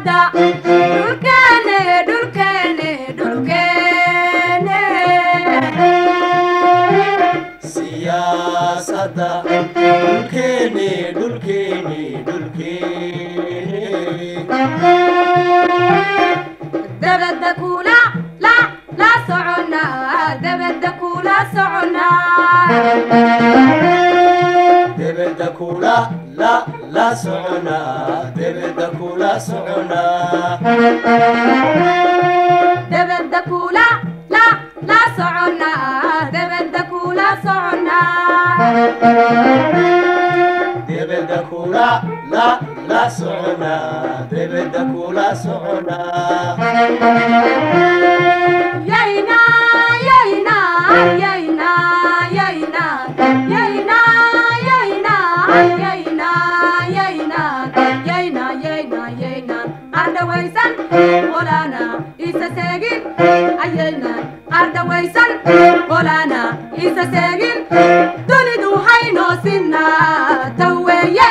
siyaasadda dhulkeene dhulkeene dhulkeene siyaasadda dhulkeeni dhulkeeni dhulkeeni dabadda kula la la soconnaa dabadda kula soconnaa debedda kula la la soconaa debedda kula soconaa dabadda kula la la soconnaa dabadda kula soconnaa debedda kula la la soconaa debedda kula soconaa yayna yayna yayna yayna yayna yayna yayna yayna yayna yayna yayna ardhawaysan qolana isa seegin ayayna ardhawaysan qolana isa seegin dunidu haynoo sinaa taweeye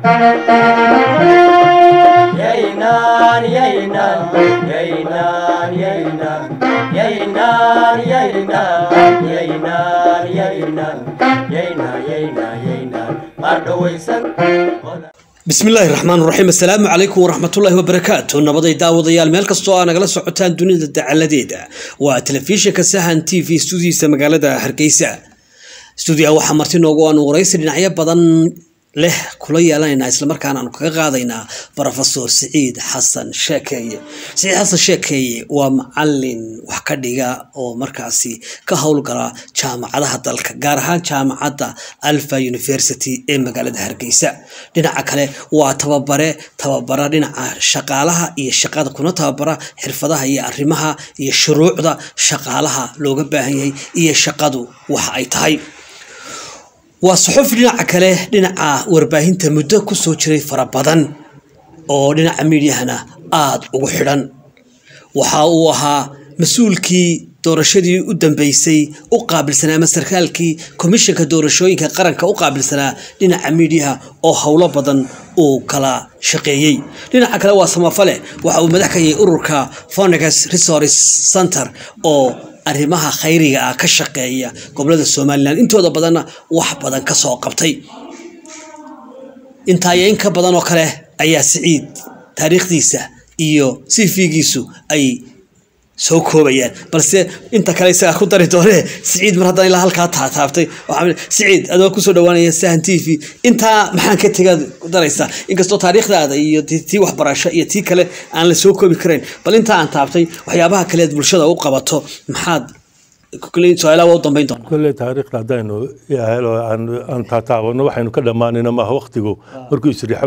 Yaynan, yaynan, yaynan, yaynan, yaynan, yaynan, yaynan, yaynan, yaynan, yaynan, yaynan, mardhawaysan. bismillaahi raxmaan raxiim assalaamu calaykum waraxmatullaahi wabarakaatu nabaday daawadayaal meel kastoo aa nagala socotaan dunida dacaladeeda waa telefishinka sahan t v studiisa magaalada hargeysa stuudiyaha waxaa marti noogu aanu waraysi dhinacyo badan leh kula yeelanaynaa islamarkaana aanu kaga qaadaynaa brofesor siciid xasan sheekeeye siciid xasan sheekeeye waa macalin wax ka dhiga oo markaasi ka howlgala jaamacadaha dalka gaar ahaan jaamacadda alfa university ee magaalada hargeysa dhinaca kale waa tababare tababara dhinaca shaqaalaha iyo shaqada kuna tababara xirfadaha iyo arrimaha iyo shuruucda shaqaalaha looga baahan yahay iyo shaqadu waxa ay tahay waa suxufi dhinaca kale dhinaca warbaahinta muddo kusoo jiray fara badan oo dhinaca miidyahana aada ugu xidhan waxa uu ahaa mas-uulkii doorashadii u dambeysay u qaabilsanaa ama sarkaalkii komishanka doorashooyinka qaranka u qaabilsanaa dhinaca miidyaha oo howlo badan uu kala shaqeeyey dhinaca kale waa samafale waxa uu madax ka yahay ururka fonegas resource center oo arrimaha khayriga ah ka shaqeeya gobolada somalilan intooda badanna wax badan ka soo qabtay intaayo in ka badan oo kale ayaa siciid taariikhdiisa iyo sifigiisu ay soo koobayaan balse inta kale isagaa ku dari doonee siciid mar haddana ilaa halkaa taataabtay waxaa siciid adoo kusoo dhawaanaya sahan t v intaa maxaan ka tegaad ku daraysaa inkastoo taariikhdaada iyo tii waxbarasho iyo tii kale aan la soo koobi karayn bal intaa aan taabtay waxyaabaha kale aad bulshada u qabato maxaad su-aalaha waa u dambeyn doona kolley taariikhda haddaynu helo aan taataabano waxaynu ka dhammaanayna maaha waktigu markuu isriixo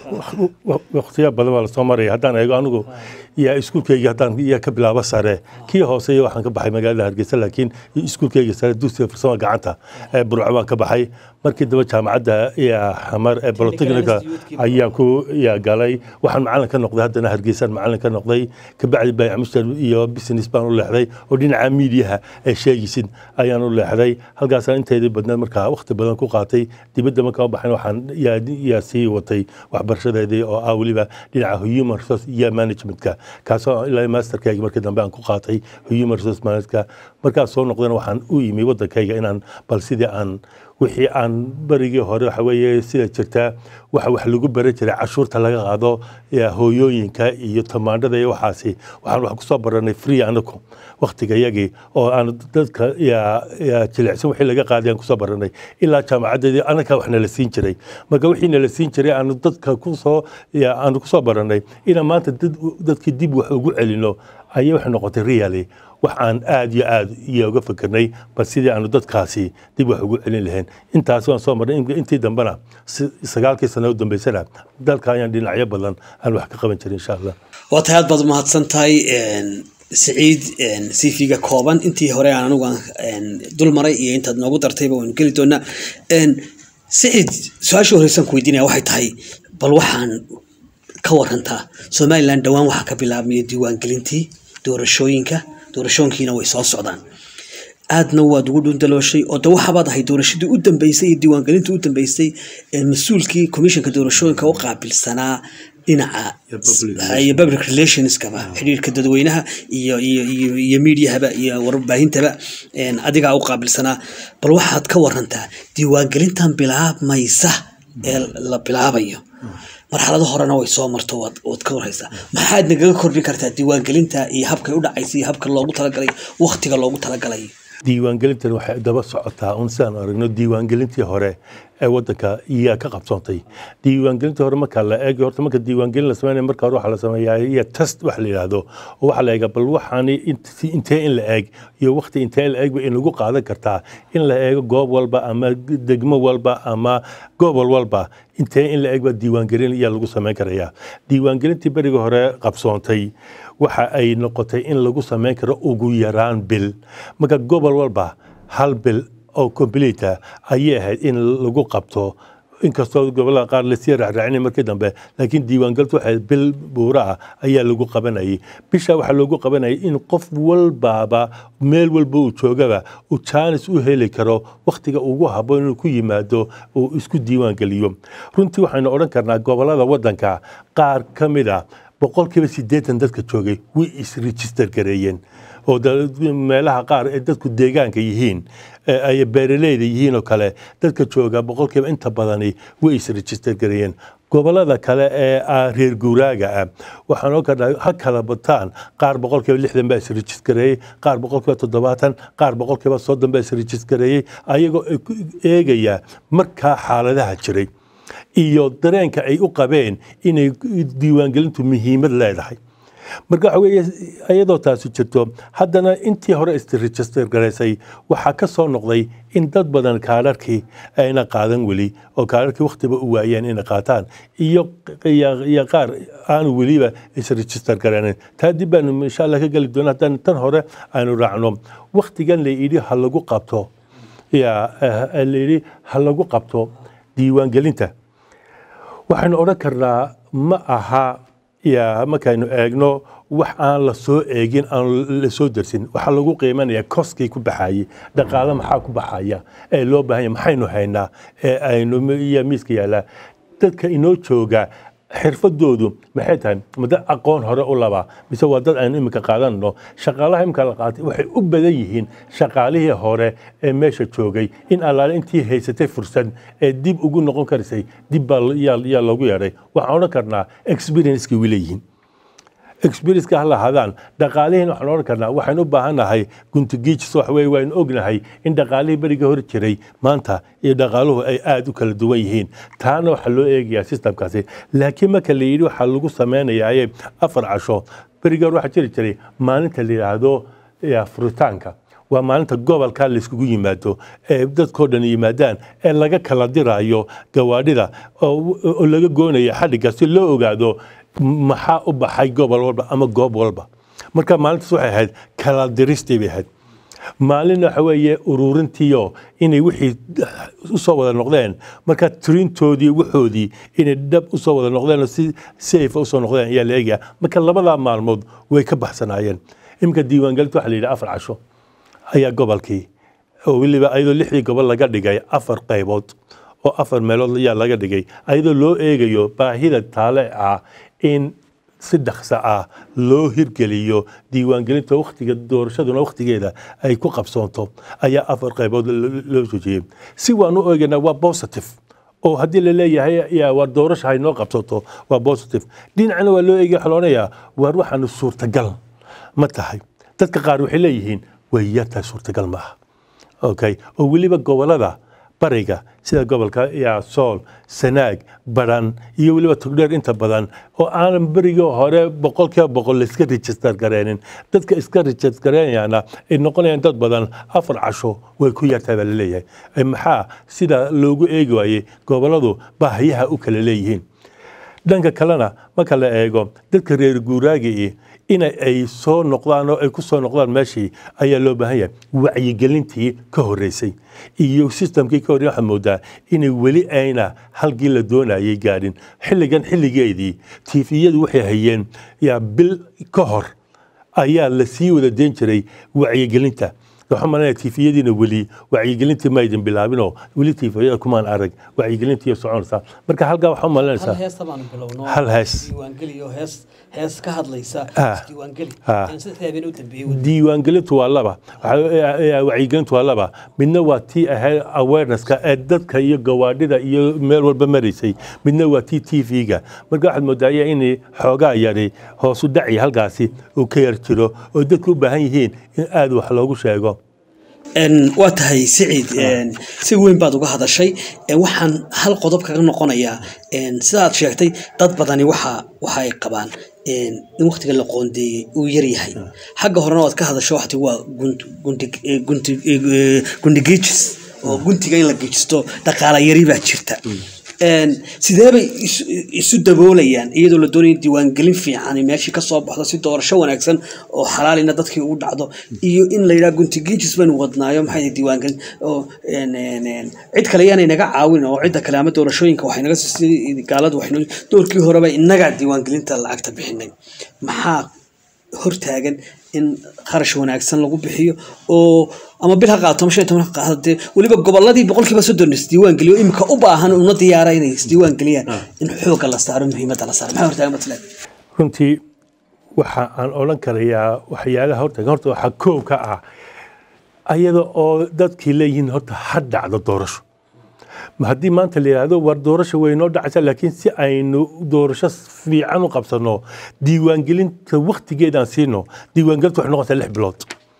waktiya badan baa lasoo maraya haddaan eego anigu yaa iskuulkeyga haddaan yaa ka bilaabo sare kii hooseeya waxaan ka baxay magaalada hargeysa laakiin iskuulkeyga sare dugsiga farsama gacanta ee burco baan ka baxay markii daba jaamacadda xamar ee bolotechnica ayaan ku yaa galay waxaan macalin ka noqday haddana hargeysaan macalin ka noqday kabacdi baycmushtar iyo business baan u leexday oo dhinaca miidiyaha ee sheegaysid ayaan u leexday halkaasaan inteedii badneed markaa waqti badan ku qaatay dibadda markaa u baxayn waxaan yaa sii watay waxbarashadeedii oo ah weliba dhinaca human resource iyo managementka kaasoo ilaa masterkayga markii dambe aan ku qaatay human resource managementka markaas soo noqdana waxaan u yimi waddankayga inaan bal sidii aan wixii aan barigii hore waxa weeye sida jirta waxa wax lagu baran jiray cashuurta laga qaado hooyooyinka iyo tamaandhada iyo waxaasi waxaan wax kusoo baranay free anagu waktiga yagii oo aan dadka jilicsan wixii laga qaaday aan kusoo baranay ilaa jaamacadeedii anaga wax nala siin jiray marka wixii nala siin jiray aanu dadka kusoo aanu kusoo baranay inaan maanta dadkii dib wax ugu celino ayay waxay noqotay really wax aan aada iyo aada iyo uga fikirnay bal sidii aanu dadkaasi dib wax ugu celin lahayn intaas waan soo marnay intii dambena sagaalkii sano u dambeysana dalka ayaan dhinacyo badan aan wax ka qaban jirin insha allah waa tahay aad baad umahadsan tahay siciid cv-ga kooban intii hore aan anigu dul maray iyo intaad noogu dartayba waynu geli doonaa siciid su-aasha horeysaan ku weydiinaya waxay tahay bal waxaan ka warantaa somalilan dhowaan waxaa ka bilaabmaya diiwaangelintii doorashooyinka doorashooyinkiina way soo socdaan aadna waad ugu dhundalooshay oo de waxaabaad ahay doorashadii u dambeysay iyo diiwaangelintii u dambeysay ee mas-uulkii komishanka doorashooyinka u qaabilsanaa dhinaca iyo public relationskaba xidhiirka dadweynaha iyo iyo iyo iyo mediahaba iyo warbaahintaba een, adigaa u qaabilsanaa bal waxaad ka warantaa diiwaangelintan bilaabmaysa ee la bilaabayo marxalado horena way soo marto waad waad ka warhaysaa maxaad nagaga kordhi kartaa diiwaangelinta iyo habkay u dhacaysa iyo habka loogu talagalay waktiga loogu talagalay diiwaangelintan waxay daba socotaa un sidaan aragno diiwaangelintii hore ee wadanka iyaa ka qabsoontay diiwaangelintii hore marka la eego horta marka diiwaangelin la sameynaya marka hore waxaa la sameeyaa iyo test wax la yidhaahdo oo waxaa la eega bal waxaani int- intee in la eeg iyo waqti intee la eegba in lagu qaadan kartaa in la eego goob walba ama degmo walba ama gobol walba intee in la eeg baa diiwaangelin ayaa lagu sameyn karayaa diiwaangelintii berigii hore qabsoontay waxa ay noqotay in lagu sameyn karo ugu yaraan bil marka gobol walba hal bil oo complete ayay ahayd in lagu qabto inkastoo gobolada qaar lasii raacraacinay markii dambe laakiin diiwaangelintu waxay bil buura ah ayaa lagu qabanayay bisha waxaa loogu qabanayay in qof walbaaba meel walba uu joogaba uu jaanis u heli karo wakhtiga ugu habboon inuu ku yimaado uu isku diiwaangeliyo runtii waxaynu odhan karnaa gobolada wadanka qaar ka mid a boqolkiiba siddeetan dadka joogay way isregister gareeyeen oo da- meelaha qaar ee dadku deegaanka yihiin ee ay beeraleyda yihiin oo kale dadka jooga boqolkiiba inta badani way isregister gareeyeen gobolada kale ee ah reer guuraaga ah waxaan oo kadhaa ha kala bataan qaar boqolkiiba lixdan baa isregistareeyey qaar boqolkiiba toddobaatan qaar boqolkiiba soddon baa isregistareeyey ayagoo ay ku eegaya markaa xaaladaha jiray iyo dareenka ay u qabeen inay diiwaangelintu muhiimad leedahay marka waxa weeye iyadoo taasi jirto haddana intii hore isregister garaysay waxaa ka soo noqday in dad badan kaadharkii ayna qaadan weli oo kaadharkii wakhtiba u waayeen inay qaataan iyo iyo iyo qaar aanu weliba isregister garaanin taa dib baanu insha allah ka geli doona haddaan tan hore aynu raacno wakhtigan la yidhi ha lagu qabto ya eh, la yidhi ha lagu qabto diiwaangelinta waxaynu odhan karnaa ma aha ya markaynu eegno wax aan la soo eegin aan la soo dersin waxaa lagu qiimanaya koskii ku baxayey dhaqaale maxaa ku baxaya ee loo baahan yahay maxaynu haynaa ee aynu iyo miiska yaallaa dadka inoo jooga xirfadoodu maxay tahay ma dad aqoon hore u labaa mise waa dad aynu iminka qaadanno shaqaalaha imika la qaatay waxay u badan yihiin shaqaalihii hore ee meesha joogay in allaale intii haysatay fursad ee dib ugu noqon karisay dib baa yaa yaa loogu yeedhay waxaan odhan karnaa experiencekii way leeyihiin experienceka ha lahaadaan dhaqaalihiin waxaan odhan karnaa waxaan u baahannahay guntigiijis wax weye waynu ognahay in dhaqaalihii berigii hor jiray maanta iyo dhaqaaluhu ay aada u kala duwan yihiin taana waxaa loo eegayaa systemkaasi laakiin marka la yidhi waxaa lagu sameynayaaye afar casho berigii hor waxaa jiri jiray maalinta la yidhaahdo ya, furitaanka waa maalinta gobolka layskugu yimaado ee dadkoo dhan yimaadaan ee laga kala diraayo gawaadhida oo oo laga goonayo xadhigga si loo ogaado maxaa u baxay gobol walba ama goob walba marka maalintaas waxay ahayd kala diristii bay ahayd maalin waxa weeye ururintiyo inay wixii usoo wada noqdeen marka tirintoodii waxoodii inay dhab usoo wada noqdeen oo si safe usoo noqdeen ayaa la eegaya marka labadaa maalmood way ka baxsanaayeen iminka diiwaangelinta waxa la yidhi afar casho ayaa gobolkii oo weliba ayadoo lixdii gobol laga dhigay afar qaybood oo afar meelood ayaa laga dhigay ayadoo loo eegayo baahida taale ah in si dhaqso ah loo hirgeliyo diiwaangelinta wakhtiga doorashaduna wakhtigeeda ay ku qabsoonto ayaa afar qaybood lo- loo joojiyey si waan u eegaynaa waa positive oo haddii la leeyahay yaa war doorasha hay noo qabsato waa positive dhinacna waa loo eegaya waxaa loodhanayaa waar waxaanu suurtagal ma tahay dadka qaar waxay leeyihiin way yartahay suurtagal ma aha okay oo weliba gobolada bariga sida gobolka yaa sool sanaag baran iyo weliba togdheer inta badan oo aanan berigii hore boqolkiiba boqol la iska register gareenin dadka iska register gareenayana ay noqonayaan dad badan afar casho way ku yartahay baa laleeyahay Eh, maxaa sida loogu eegi waayey goboladu baahiyaha u kala leeyihiin dhanka kalena marka la eego dadka reer guuraagii in ay soo noqdaan oo ay ku soo noqdaan meeshii ayaa loo baahan yahay wacyigelintii ka horeysay iyo systemkii ka horreysay waxaad moodaa inay weli ayna halkii la doonayay gaadhin xilligan xilligeedii tiifiyadu waxay hayeen yaa bil ka hor ayaa la sii wada deyn jiray wacyigelinta waxaan malanaya tifiyadiina weli wacyigelintii ma idin bilaabinoo weli tifiyada kumaan arag wacyigelintii soconaysaa marka halkaa waxaan hal malanaysaa heesta baanu bilowno Hal hees. diiwaangeliyo hees hees ka hadlaysa Ah. isdiiwaangeli Ah. Aan saddex habeen u dambeeyey wey. diiwaangelintu waa laba Waxa- eh, eh, wacyigelintu waa laba midna waa tii ahayd awarenesska ee dadka iyo gawaadhida iyo meel walba maraysay midna waa tii t v-ga marka waxaad moodaya in xoogaa yari hoosu dhaci halkaasi uu ka yar jiro oo dadku u baahan yihiin in aada wax loogu sheego Een, waa tahay siciid een, si weyn baad uga hadashay Een, waxaan hal qodob kaga noqonayaa een, sidaad sheegtay dad badani waxa waxa ay qabaan een, in waqtiga la qoondeeyey uu yar yahay xagga horena waad ka hadasho waxti waa gunt- gunti- eh, gunti- eh, gundigiijis oo guntiga in la geejisto dhaqaala yari baa jirta Een, sidee bay isu- isu daboolayaan iyadoo la doonaya diiwaangelin fiican in meeshii kasoo baxdo si doorasho wanaagsan oo xalaalina dadkii ugu dhacdo iyo in la yidhaha guntigiijis baynu wadnaayo maxay tahay diiwaangelin oo een, een, een, cid kale yaanay naga caawin oo cidda kale ama doorashooyinka waxay naga sii gaaladu waxay doorkii horeba innagaa diiwaangelinta lacagta bixinay maxaa hortaagan in kharash wanaagsan lagu bixiyo oo ama bil ha qaato ama shan iyo toban ha qaato dee weliba gobolladii boqolkiiba soddon isdiiwaan geliyo imika u baahan una diyaara inay isdiiwaan geliyaan in xoogga la saaro muhiimadda la saaro maxaa hortaagan matlan runtii waxa aan odhan karayaa waxyaalaha horta horta waxaa koow ka ah ayada oo dadkii leeyihiin horta ha dhacdo doorasho ma haddii maanta la yidhaahdo war doorasho way noo dhacaysaa laakiin si aynu doorasho fiican u qabsano diiwaangelinta waktigeedaan siino diiwaangelinta waxay noqonaysaa lix bilood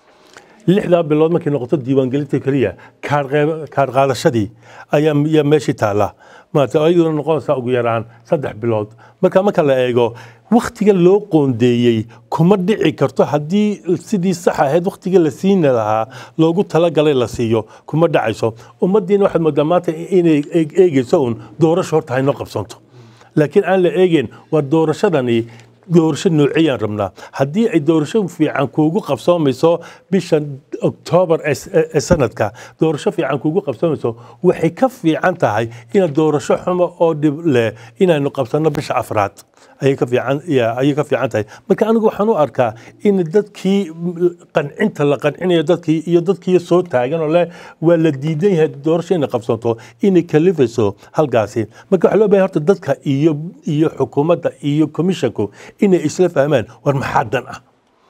lixdaa bilood markay noqoto diiwaangelinta keliya kaar qeyb- kaar qaadashadii ayaa ayaa meeshii taala maarata ayaduna noqonaysaa ugu yaraan saddex bilood marka marka la eego waktiga loo qoondeeyey kuma dhici karto haddii sidii sax ahayd waktiga la siini lahaa loogu talagalay la siiyo kuma dhacayso ummaddiina waxaad moodaa maanta inay eeg- eegeyso un doorasho horta haynoo qabsanto laakiin aan la eegeen waa doorashadani doorasho noociyaan rabnaa haddii ay doorasho fiican kuugu qabsoomayso bisha oktoobar ee s- ee sanadka doorasho fiican kuugu qabsoomayso waxay ka fiican tahay inaad doorasho xumo oo dhib leh inaynu qabsanno bisha afraad ayay ka fiican ya ayay ka fiican tahay marka anigu waxaan u arkaa in dadkii qancinta la qancinayo dadkii iyo dadkii soo taagan oo leh waa la diidan yahay doorasho inay qabsanto inay kalifayso halkaasi marka waxaa loo baahay horta dadka iyo iyo xukuumadda iyo commissionku inay isla fahmaan war maxaa dan ah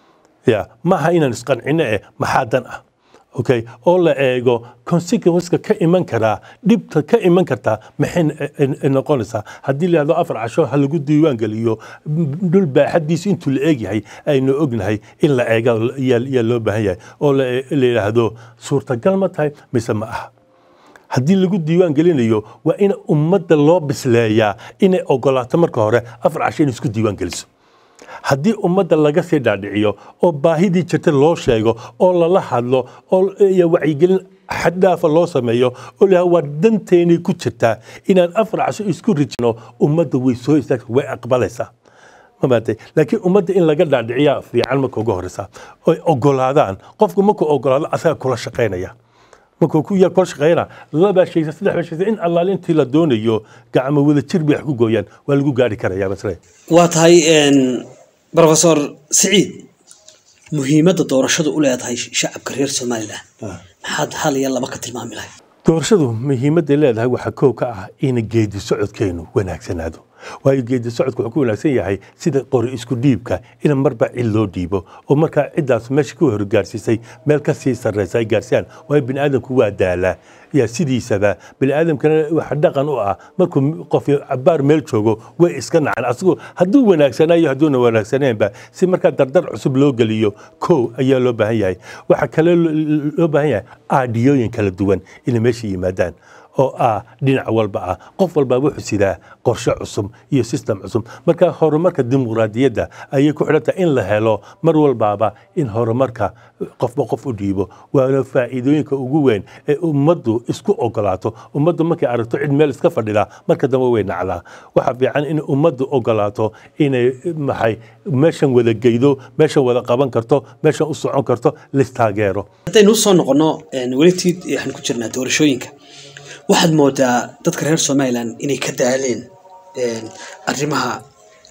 ya maaha inaan isqancino eh maxaa dan ah okay oo la eego consequenceka ka iman karaa dhibta ka iman kartaa maxay n- n- n- noqonaysaa haddii la yidhahdo afar casho ha lagu diiwaan geliyo m- dhul baaxadiisa intuu la eegyahay aynu ognahay in la eega yaa yaa loo baahan yahay oo la la yidhaahdo suurtagal ma tahay mise ma aha haddii lagu diiwaan gelinayo waa in ummadda loo bisleeyaa inay ogolaato marka hore afar casho inay isku diiwaan geliso haddii ummadda laga sii dhaadhiciyo oo baahidii jirta loo sheego oo lala hadlo oo iyo wacyigelin xaddhaafa loo sameeyo oo lahaa waa danteennay ku jirtaa inaan afar casho isku rijino ummadda way soo istaagta way aqbalaysaa ma maatay laakiin ummadda in laga dhaadhiciyaa fiican marka uga horeysa oy ogolaadaan qofku markuu ogolaado asaga kula shaqaynaya markuu ku yar kula shaqeynaa labaa shaysa saddex baa shaysa in allaale intii la doonayo gacmo wada jir bay wax ku gooyaan waa lagu gaari karayaa masle waa tahay een, professor siciid muhiimadda doorashadu u leedahay shacabka reer somalilan maxaad hal iyo laba ka tilmaami lahay doorashadu muhiimadday leedahay waxaa koow ka ah in geedi socodkeenu wanaagsanaado waayo geedi socodku wuxuu ku wanaagsan yahay sida qori isku dhiibka in marba cid loo dhiibo oo markaa ciddaas meesha ku horgaarsiisay meel ka sii sarreysa ay gaarsiyaan waayo bini aadamku waa daalaa yaa sidiisaba bini aadamkana waxa dhaqan u ah markuu qof cabaar meel joogo way iska nacan asigu hadduu wanaagsanaayo hadduuna wanaagsaneenba si markaa dardar cusub loo geliyo kow ayaa loo baahan yahay waxaa kale loo baahan yahay aadhiyooyin kala duwan inay meesha yimaadaan oo ah dhinac walba ah qof walba wuxuu sidaa qorshe cusub iyo system cusub marka horumarka dimuqraadiyadda ayay ku xidhan tahay in la helo mar walbaaba in horumarka qofba qof u dhiibo waana faa'iidooyinka ugu weyn ee ummaddu isku ogolaato ummaddu markay aragto cid meel iska fadhida marka dambe way nacdaa waxaa fiican in ummaddu ogolaato inay maxay meeshan wada geydo meeshan wada qaban karto meeshan u socon karto listaageero haddaynu usoo noqono welitii waxaan ku jirnaa doorashooyinka waxaad moodaa dadka reer somalilan inay ka daaleen arrimaha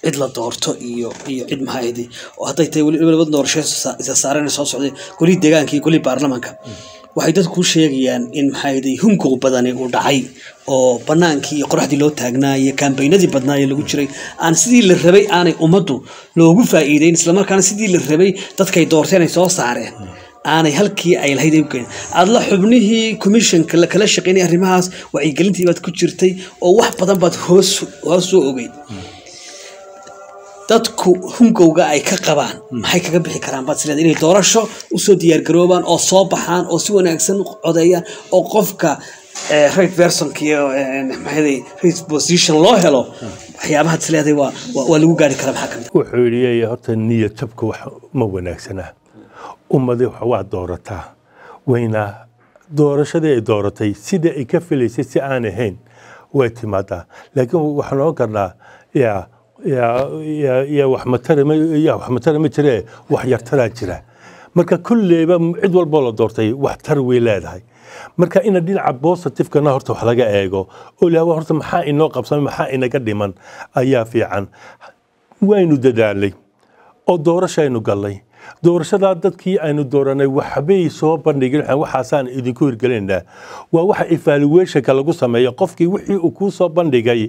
cid la doorto iyo iyo cid maxaaydi oo hadday tahay weli laba doorasho isa- isa saareen soo socday golihii deegaanka iyo golihii baarlamaanka waxay dadku u sheegayaan in maxaaydi hunkow badani uu dhacay oo banaankii iyo qoraxdii loo taagnaa iyo kaambaynadii badnaa ee lagu jiray aan sidii la rabay aanay ummaddu loogu faa'iideyn islamarkaana sidii la rabay dadkay doorteen ay soo saareen aanay halkii ay lahayd ay u keenin adla xubnihii commissionka la kala shaqeynay arrimahaas wacyigelintii baad ku jirtay oo wax badan baad hoos hoos soo ogeyd dadku hungowga ay ka qabaan maxay kaga bixi karaan baad isleedahay inay doorasho usoo diyaargaroobaan oo soo baxaan oo si wanaagsan u codeeyaan oo qofka eh, right personka iyo eh, maxay right position loo helo waxyaabahaad isleedahay waa waa- waa lagu gaari karaa maxaa kamid wuxuu yidhi horta niyad jabka wax ma wanaagsana ummadii wax waa doorataa wayna doorashadii ay dooratay sida ay ka filaysay si aan ahayn way timaadaa laakiin waxaan ogan karnaa yaa yaa yaa yaa wax matara ma yaa wax matara ma jiree wax yartaraa jira marka kulleyba cid walboo la doortay wax tar way leedahay marka ina dhinaca positifekana horta wax laga eego oo la horta maxaa inoo qabsamay maxaa inaga dhiman ayaa fiican waynu dadaalay oo doorashaynu gallay doorashadaa dadkii aynu dooranay waxbay soo bandhigin waxaan waxaasaan idinku hirgelinaynaa waa waxa evaluationka lagu sameeyo qofkii wixii uu kuu soo bandhigay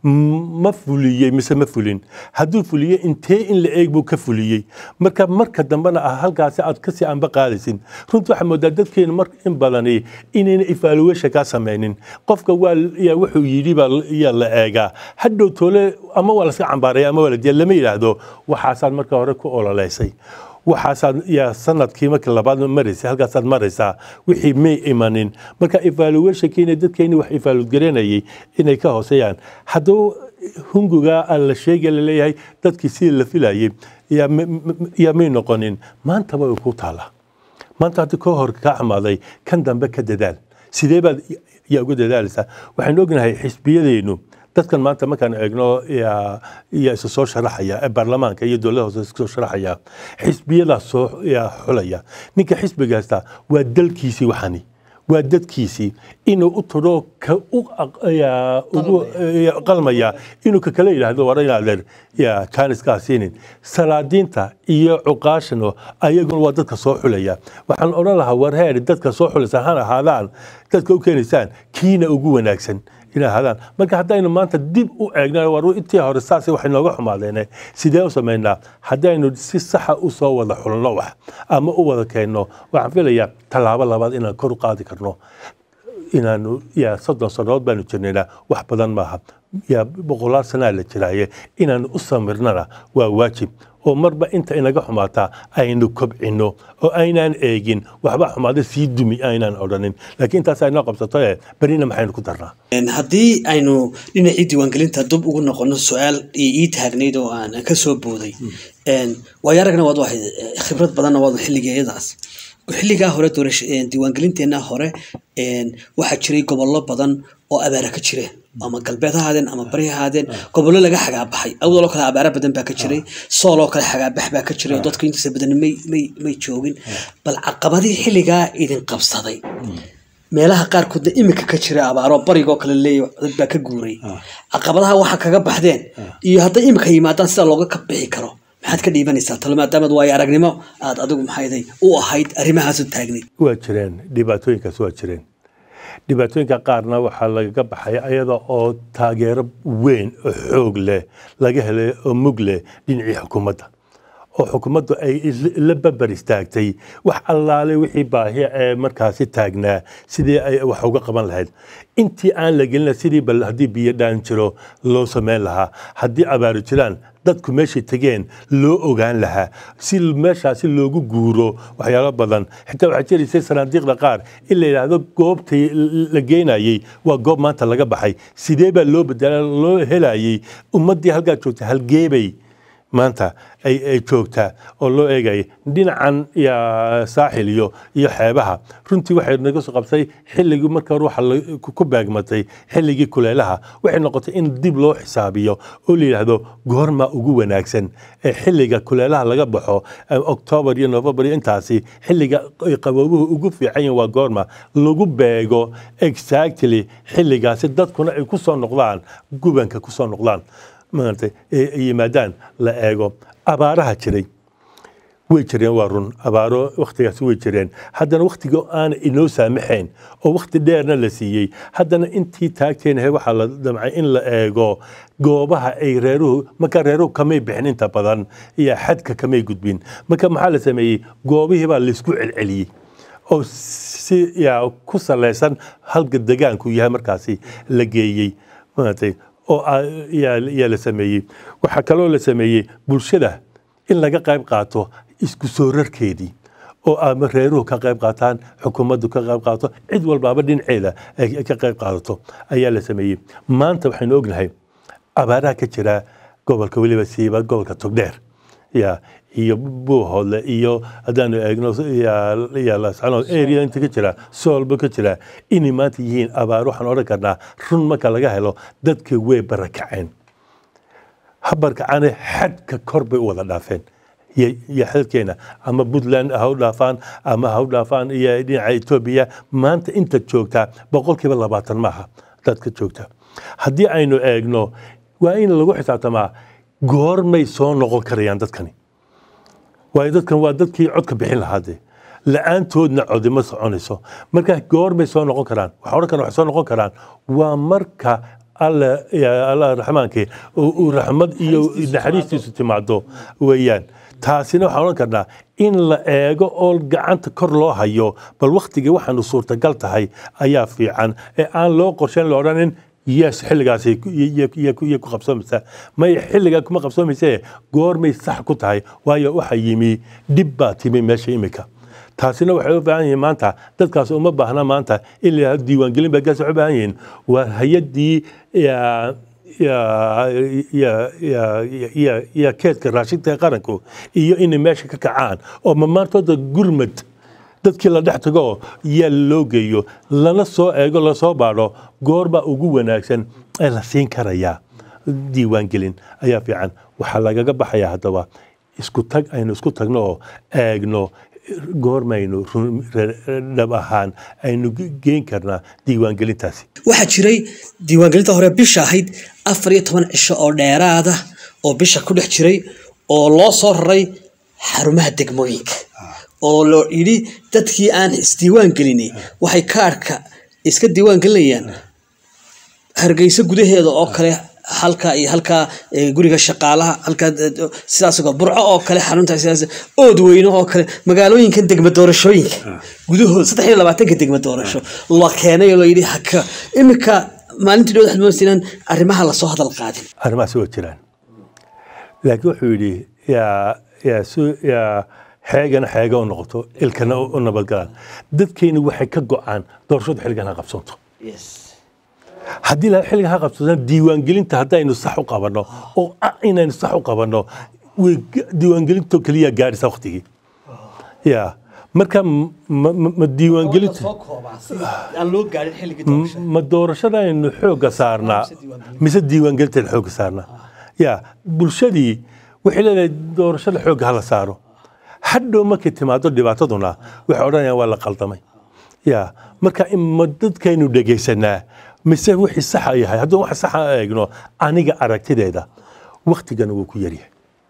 m- ma fuliyey mise ma fulin hadduu fuliyey intee in la eeg buu ka fuliyey marka marka dambena ah halkaasi aad kasii anba qaadaysin runtii waxaa moodaa dadkeenu mar in badani inayna evaluation kaa sameynin qofka waa yaa wuxuu yidhi baa yaa la eegaa hadhow toole ama waa laska cambaaraya ama waa la diya lama yidhaahdo waxaasaad marka hore ku ololeysay waxaasaad yaa sanadkii markii labaad maraysay halkaasaad maraysaa wixii may imanin marka evaluationkiina dadkeeni wax evaluate garanayay inay ka hooseeyaan hadduu hunguga aan la sheegay laleeyahay dadkii sidii la filayay yaa ma- ma- yaa may noqonin maantaba way ku taallaa maanta haddii koo hor kaa xamaaday kan dambe ka dadaal sidee baad yaa uga dadaalaysaa waxaynu ognahay xisbiyadeennu dadkan maanta markaan eegno yaa yaa isa soo sharaxaya ee baarlamaanka iyo dowladda hoose iska soo sharaxaya xisbiyadaa soo yaa xulaya ninka xisbiga haysta waa dalkiisii waxani waa dadkiisii inuu u tudho ka u aq- yaa ugu yaa qalmaya inuu ka kale yidhaahdo war inaadeer yaa kaaniskaa siinin salaadiinta iyo cuqaashano ayaguna waa dadka soo xulaya waxaan odhan lahaa war heer dadka soo xulaysa han ahaadaan dadka u keenaysaan kiina ugu wanaagsan inay ahaadaan marka haddaynu maanta dib u eegna war intii hore saas waxay nooga xumaadeene sidee u samaynaa haddaynu si saxa u soo wada xulno wax ama u wada keenno waxaan filayaa tallaabo labaad inaan kor u qaadi karno inaanu yaa soddon sannadood baanu jirnaynaa wax badan maaha yaa boqolaal sanaa la jiraaye inaanu u samirnana waa waajib oo marba inta inaga xumaataa aynu kobcino oo aynaan eegin waxba xumaada sii dumi aynaan odhanin laakiin intaas aynoo qabsato ee berina maxaynu ku darnaa Een, haddii aynu dhinacii diiwaangelinta dub ugu noqono su-aal ii ii taagnayd oo aan ka soo booday Een, waayo aragna waad wahayd eh, khibrad badanna waad xilligeeyadaas xilligaa hore doorasho een, diiwaangelinteena hore een, waxaa jiray gobollo badan oo abaara ka jireen ama galbeed ha ahaadeen ama bari ha ahaadeen gobollo laga xagaabaxay awdaloo kale abaara badan baa ka jiray sooloo kale xagaabax baa ka jiray oo dadku intiisa badan may may may joogin bal caqabadii xilligaa idin qabsaday meelaha qaarkoodna imika ka jira abaaro barigoo kale leeya dad baa ka guuray caqabadaha waxa kaga baxdeen iyo hadday imika yimaadaan sida looga ka bixi karo maxaad ka dhiibanaysaa talo maadaamaad waayo aragnimo aad adigu maxayday u ahayd arrimahaasu taagnayd waa jireen dhibaatooyinkaas waa jireen dhibaatooyinka qaarna waxaa lagaga baxay ayada oo taageero weyn oo xoog leh laga helay oo mug leh dhinacii xukuumadda oo xukuumaddu ay is- la babar istaagtay wax allaale wixii baahi ee markaasi taagnaa sidii ay wax uga qaban lahayd intii aan la gelina sidii bal haddii biyo dhaan jiro loo samayn lahaa haddii abaaru jiraan dadku meeshay tegeen loo ogaan lahaa si meeshaasi loogu guuro waxyaalo badan xitaa waxaa jiraysay sanaadiiqda qaar in la yidhaahdo goobtii la geynayey waa goob maanta laga baxay sidee baa loo bedela loo helayey ummaddii halkaa joogta halgeebay maanta ay ay joogtaa oo loo eegaya dhinacan ya saaxil iyo iyo xeebaha runtii waxay naga soo qabtay xilligii marka hore waxa la- ku ku beegmatay xilligii kuleelaha waxay noqotay in dib loo xisaabiyo oo la yidhaahdo goorma ugu wanaagsan ee xilliga kuleelaha laga baxo eh, october iyo november iyo intaasi xilliga ay qaboobuhu ugu fiican yihiin waa goorma lagu beego exactly xilligaasi dadkuna ay ku soo noqdaan gubanka ku soo noqdaan maaragtay ay ay yimaadaan la eego abaaraha jiray way jireen waa run abaaro waktigaas way jireen haddana waktiga aana inoo saamaxayn oo wakti dheerna la siiyey haddana intii taagteenahay waxaa la damcay in la eego goobaha ay reeruhu marka reeruhu kamay bixin inta badan iyo xadka kamay gudbin marka maxaa la sameeyey goobihii baa laysku celceliyey oo si yaa ku salaysan halka degaanku yahay markaasi la geeyey maaragtay oo aa- yaa yaa la sameeyey waxaa kaloo la sameeyey bulshada in laga qayb qaato isku soo rarkeedii oo ama reeruhu ka qayb qaataan xukuumaddu ka qayb qaato cid walbaaba dhinaceeda ay ka qayb qaadato ayaa la sameeyey maanta waxaynu ognahay abaaraha ka jira gobolka weliba siiba gobolka togdheer ya iyo buuhoodle iyo haddaanu eegno ya lascanood area inta ka jira soolba ka jira inay maanta yihiin abaar waxaan odhan karnaa run marka laga helo dadka way barakaceen habarkacane xadka kor bay u wada dhaafeen iyo iyo xadkeena ama puntland ha u dhaafaan ama ha u dhaafaan iyo dhinaca etoobiya maanta inta joogtaa boqolkiiba labaatan maaha dadka joogta haddii aynu eegno waa in lagu xisaabtamaa goormay soo noqon karayaan dadkani waayo dadkan waa dadkii codka bixin lahaa dee la-aantoodna codi ma soconayso marka goormay soo noqon karaan waxaa odhan karaan waxay soo noqon karaan waa marka alle ya- allah raxmaankii uu uu raxmad iyo naxariistiisu timaado weeyaan taasina waxaan odhan karnaa in la eego oo gacanta kor loo hayo bal waktigii waxaanu suurtagal tahay ayaa fiican ee aan loo qorsheyn la odhanin yes xilligaasi iyo ku qabsoomaysa may xilligaa kuma qabsoomayse goormay sax ku tahay waayo waxa yimi dhib baa timi meesha imika taasina waxay u baahan yihiin maanta dadkaas uma baahna maanta in la yidhahdo diiwaangelin baa gaas waxay u baahan yihiin waa hay-addii ya- ya- ya- ya- ya- ya keedka raashinka ee qaranku iyo inay meesha ka kacaan oo mamaantooda gurmad dadkii la dhex tago yaa loo geeyo lana soo eego lasoo baadho goorbaa ugu wanaagsan ee la siin karayaa diiwaangelin ayaa fiican waxaa lagaga baxayaa haddaba isku tag aynu isku tagno oo eegno goormaynu run- re- dhab ahaan aynu geen karnaa diiwaangelintaasi waxaa jiray diiwaangelinta hore bisha ahayd afar iyo toban cisho oo dheeraada oo bisha ku dhex jiray oo loo soo raray xarumaha degmooyinka oo loo yidhi dadkii aan isdiiwaan gelini waxay kaarhka iska diiwaan gelinayaan hargeysa gudaheeda oo kale halka iyo halkaa eh, guriga shaqaalaha halkaa eh, sidaas oo burco oo kale xarunta sidaas ood weyne oo kale magaalooyinkan degma doorashooyinka gudahooda saddex iyo labaatanka degma doorasho la keenay oo layidhi haka iminka maalintii dhow waxaad moodaysaa arrimaha lasoo hadal qaadin arrimahaasi waa jiraan laakiin wuxuu yidhi yaa yaa su yaa xeegana xeega u noqoto ilkana u u nabadgalaan dadkeeni waxay ka go-aan doorashadu xilligan ha qabsanto haddii la xilligan ha qabsataan diiwaangelinta haddaynu sax u qabanno oo ah inaynu sax u qabanno way ga- diiwaangelinto keliya gaadhisa waktigii ya marka m- ma ma- ma diiwaangelinta aan loo gaarin xilligii ma doorashadaynu xoogga saarnaa mise diiwaangelinteeda xoogga saarnaa ya bulshadii waxay leedahay doorashada xoogga hala saaro hadhow markay timaado dhibaataduna waxay odhanayaan waa la qaldamay ya marka in ma dadkaynu dhegaysanaa mise wixii saxa yahay hadduu wax saxa eegno aniga aragtideeda waktigan wuu ku yaryahay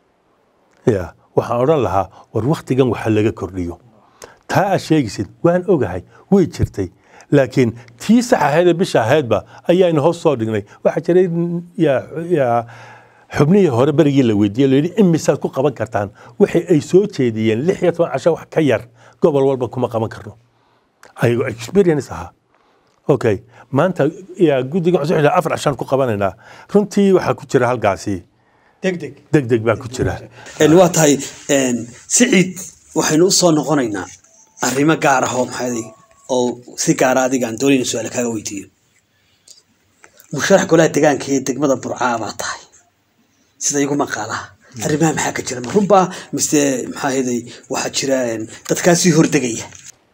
ya waxaan odhan lahaa war waktigan waxa laga kordhiyo taa aad sheegaysid waan ogahay way jirtay laakiin tii sax ahayd ee bisha ahaydba ayaanu hoos soo dhignay waxaa jiray yaa yaa xubnihii hore berigii la weydiiyey la yidhi imisaad ku qaban kartaan waxay ay soo jeediyeen lix iyo toban casho wax ka yar gobol walba kuma qaban karno ayagoo experience ahaa okay maanta yaa guddiga cusub xidha afar cashaan ku qabanaynaa runtii waxaa ku jira halkaasi degdeg deg deg baa ku jira waa tahay siciid waxaynu usoo noqonaynaa arrimo gaar ah oo maxay oo si gaara adiga aan doonayna su-aal kaaga weydiiyo musharax golaha deegaanka ee degmada burcaa baa tahay sida igu maqaalaha arrimaha maxaa ka jira ma runbaa mise maxaa ahayday waxaa jira dadkaasii hordegaya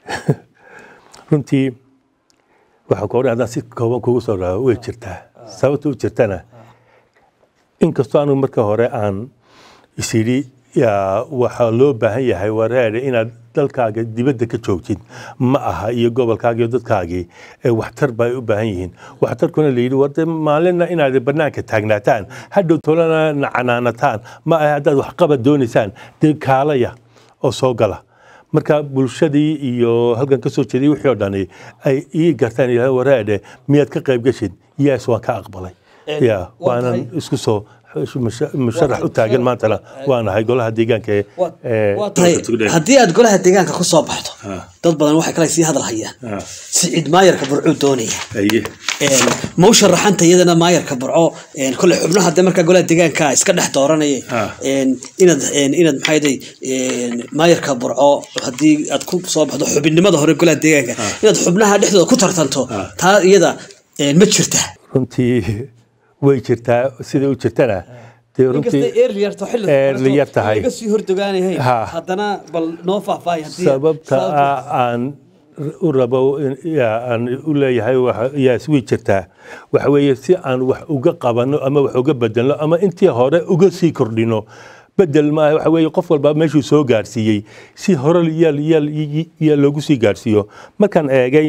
runtii waxaa ku odhan haddaan si kooban kugu soo raao way jirtaa sababta u jirtana inkastoo anigu marka hore aan isyidhi yaa waxaa loo baahan yahay wareere inaad dalkaaga dibadda ka joogtid ma aha iyo gobolkaaga iyo dadkaagii ee waxtar bay u baahan yihiin waxtarkuna la yidhi warde maalinna inaad banaanka taagnaataan hadhow tolana nacanaanataan ma aha haddaad waxqabad doonaysaan dee kaalaya oo soo gala marka bulshadii iyo halkan ka soo jeeday wixii oo dhani ay ii gartaan ilaa waraadhe miyaad ka qayb gashid yes waan ka aqbalay Een, ya waa waanan tahay- isku soo musha- musharax u taagan maantana waan ahay golaha deegaanka ee ee waa tahay gobolka Togdheer. haddii aad golaha deegaanka ku soo baxdo Ah. dad badan waxay kale sii hadal hayaan Ah. siciid maayarka burcuu doonaya Aye. Een, ma u sharaxanta iyadana maayarka burco een, kole xubnaha de markaa golaha deegaanka iska dhex dooranaya Ah. een, inaad een, inaad maxayday maayarka burco haddii aad ku soo baxdo xubinnimada hore golaha deegaanka inaad xubnaha dhexdooda ku tartanto Ah. taa iyada een, ma jirta runtii way jirtaa sida u jirtana dee runtii early yar tahay. laga sii hordogaanahay Ha. haddana bal noo faahfaahi haddii sababta ah aan u rabo in- yaa aan u leeyahay waxa- yaas way jirtaa waxa weeye si aan wax uga qabano ama wax uga bedelno ama intii hore uga sii kordhino bedel maaha waxa weeye qof walba meeshuu soo gaarsiiyey si hore yaa yaa- yaa loogu sii gaarsiiyo markaan eegay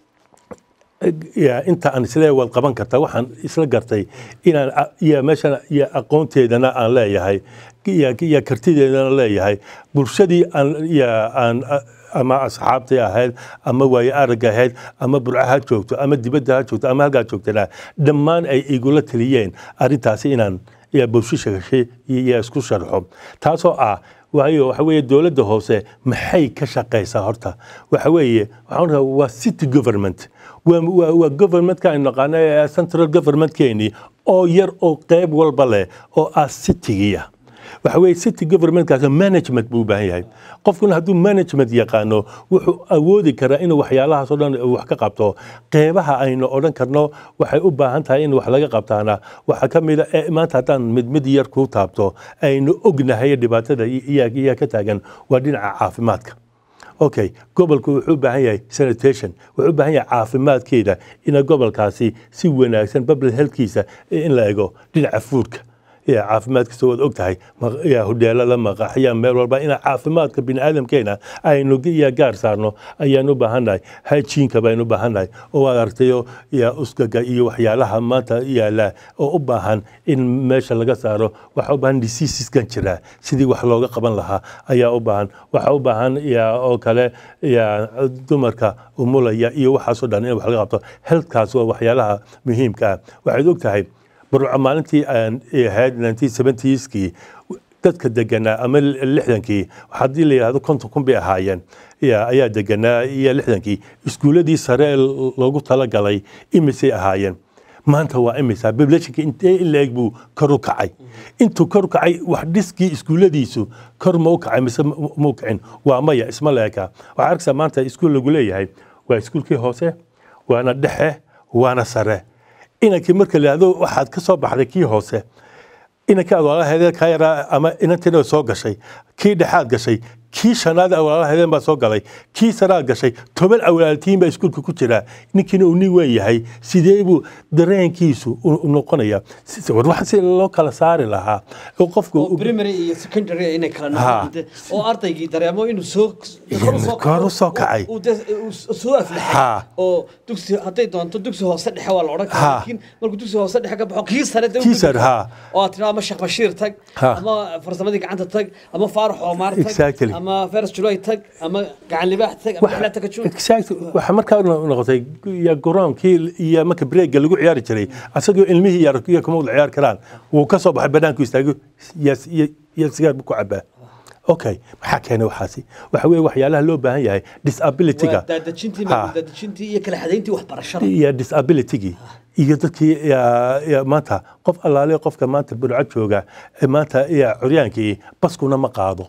ya inta aan isle wad qaban karta waxaan isla gartay inaan a- ya meeshan ya aqoonteedana aan leeyahay ya ya kartideedana leeyahay bulshadii aan ya aan a- ama asxaabtii ahayd ama waaye aragga ahayd ama burca ha joogto ama dibadda ha joogto ama halkaa joogtana dhammaan ay igula taliyeen arrintaasi inaan ya bulshashagashay ya isku sharxo taasoo ah waayo waxa weeye dowladda hoose maxay ka shaqaysaa horta waxa weeye waxaan rabaa waa city government waa waa- waa governmentka aynu naqaano ee central governmentkeeni oo yar oo qeyb walba leh oo ah citygiya waxa weeye city governmentkaas management buu u baahan yahay qofkuna hadduu management yaqaano wuxuu awoodi karaa inuu waxyaalahaas oo dhan wax ka qabto qeybaha aynu odhan karno waxay u baahan tahay in wax laga qabtaana waxaa ka mid a ee maanta haddaan mid mid yar kuu taabto aynu ognahay dhibaatada iyaa iyaa ka taagan waa dhinaca caafimaadka okay gobolku wuxuu u baahan yahay sanitation wuxuu u baahan yahay caafimaadkeeda ina gobolkaasi si wanaagsan public healthkiisa in la ego dhinaca fuudka ya caafimaadkiisa waad og tahay ma- ya hodheelada maqaxya meel walba ina caafimaadka biniaadamkeena aynu ya gaar saarno ayaan u baahannahay hajiinka baynu u baahannahay oo waad aragtayo ya uskaga iyo waxyaalaha maanta yaala oo u baahan in meesha laga saaro waxaa u baahan diseaseskan jira sidii wax looga qaban lahaa ayaa u baahan waxaa u baahan ya oo kale ya dumarka umulaya iyo waxaasoo dhan in wax laga qabto healthkaas waa waxyaalaha muhiimka ah waxaad og tahay burco maalintii aan ahayd 1970skii dadka deganaa ama lixdankii haddii la yidhahdo konton kun bay ahaayeen ya ayaa deganaa iyo lixdankii iskuuladii sare ee loogu talagalay imisay ahaayeen maanta waa imisa populationka intee in la-eg buu kor u kacay intuu kor u kacay wax dhiskii iskuuladiisu kor ma u kacay mise ma u kacin waa maya isma la-eka waxaa arkaysaa maanta iskuul lagu leeyahay waa iskuulkii hoose waana dhexe waana sare inankii marka la yidhahdo waxaad ka soo baxday kii hoose inankii aad walaalaheedeen kaa yaraa ama inantiina soo gashay kii dhexaad gashay kii shanaad aad walaalaheedeen baa soo galay kii saraad gashay toban awlaaltiin baa iskuulka ku jira ninkiina uu nin weyn yahay sidee buu dareenkiisu u u noqonaya Si- war wax si loo kala saari lahaa oo qofku u- primary iyo secondary inay kala Ha. noqdaan oo ardaygii dareemo inuu soo kor u soo Kor u soo kacay. uu de- uu soo aflaxay Ha. oo dugsi hadday doonto dugsi hoose dhexe waa la odhan Ha. karaa laakiin markuu dugsi hoose dhexe ka baxo kii sare dee u Kii gudbi sare, karaa. ha. oo aad tiraa ama sheekh bashiir tag Ha. ama farsamadii gacanta tag ama faarax oomaar tag Exactly. ama feras julay tag ama gacan libaax tag ama xilaa tagajuun Exactly. waxaa markaa no- noqotay ya goroonkii iyo marka breega lagu ciyaari jiray asagoo ilmihii yar iyo kuma wada ciyaar karaan wuu ka soo baxay banaanku istaago yes- iyo iyo sigaar buu ku cabaa okay maxaa keenay waxaasi waxa weeye waxyaalaha loo baahan yahay disabilityga waa daadejintii Ha. daadejintii iyo kala xadayntii waxbarashada iyo disabilitygii iyo dadkii ya- ya maanta qof allaale qofka maanta burco jooga ee maanta ya curyaankii baskuna ma qaado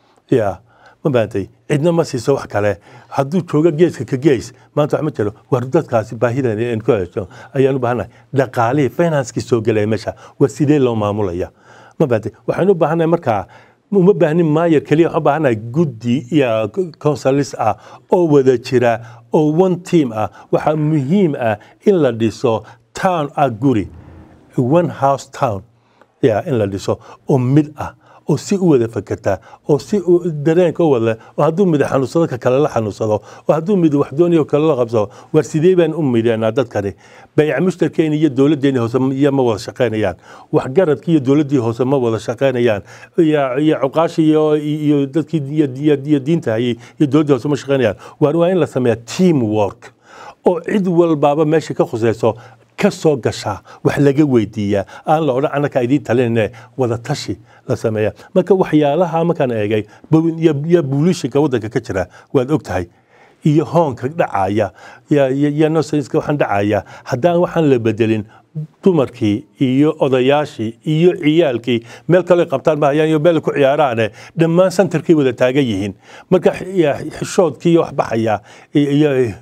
ya ma baantay cidna ma siiso wax kale hadduu joogo geeska ka gees maanta wax ma jiro war dadkaasi baahidan aan ku hesho ayaan u baahannahay dhaqaalihii financekii soo gelaya meesha waa sidee loo maamulaya ma baantay waxaan u baahannahay markaa uma baahnin maayer keliya waxaan u baahannahay guddi iyo consulis ah oo wada jira oo one team ah waxaa muhiim ah in la dhiso town ah guri one house town ya in la dhiso oo mid ah oo si u wada fakerta oo si u- dareenka u wada oo hadduu mid xanuunsado ka kale la xanuunsado oo hadduu mid wax doonayo kale la qabsado war sidee baan u midhanaa dadkani bayc mushtarkeena iyo dowladdeeni hoose iyo ma wada shaqaynayaan waxgaradkii iyo dowladdii hoose ma wada shaqaynayaan iyo iyo cuqaashii iyo iyo dadkii iyo iyo- iyo diinta hayay iyo dowladdii hoose ma shaqaynayaan waar waa in la sameeyaa team work oo cid walbaaba meesha ka khusayso ka soo gashaa wax laga weydiiyaa aan la odhan annaka idiin talinayne wada tashi la sameeya marka waxyaalaha markaan eegay bu- iyo iyo buulishinka waddanka ka jira waad og tahay iyo hoonka dhacaya iyo- iyo iyo nosenska waxaan dhacaya haddaan waxaan la bedelin dumarkii iyo odayaashii iyo ciyaalkii meel kale qabtaan mahayaan iyo meel ku ciyaaraane dhammaan santarkay wada taagan yihiin marka ya- xishoodkii wax baxaya iyo- iyo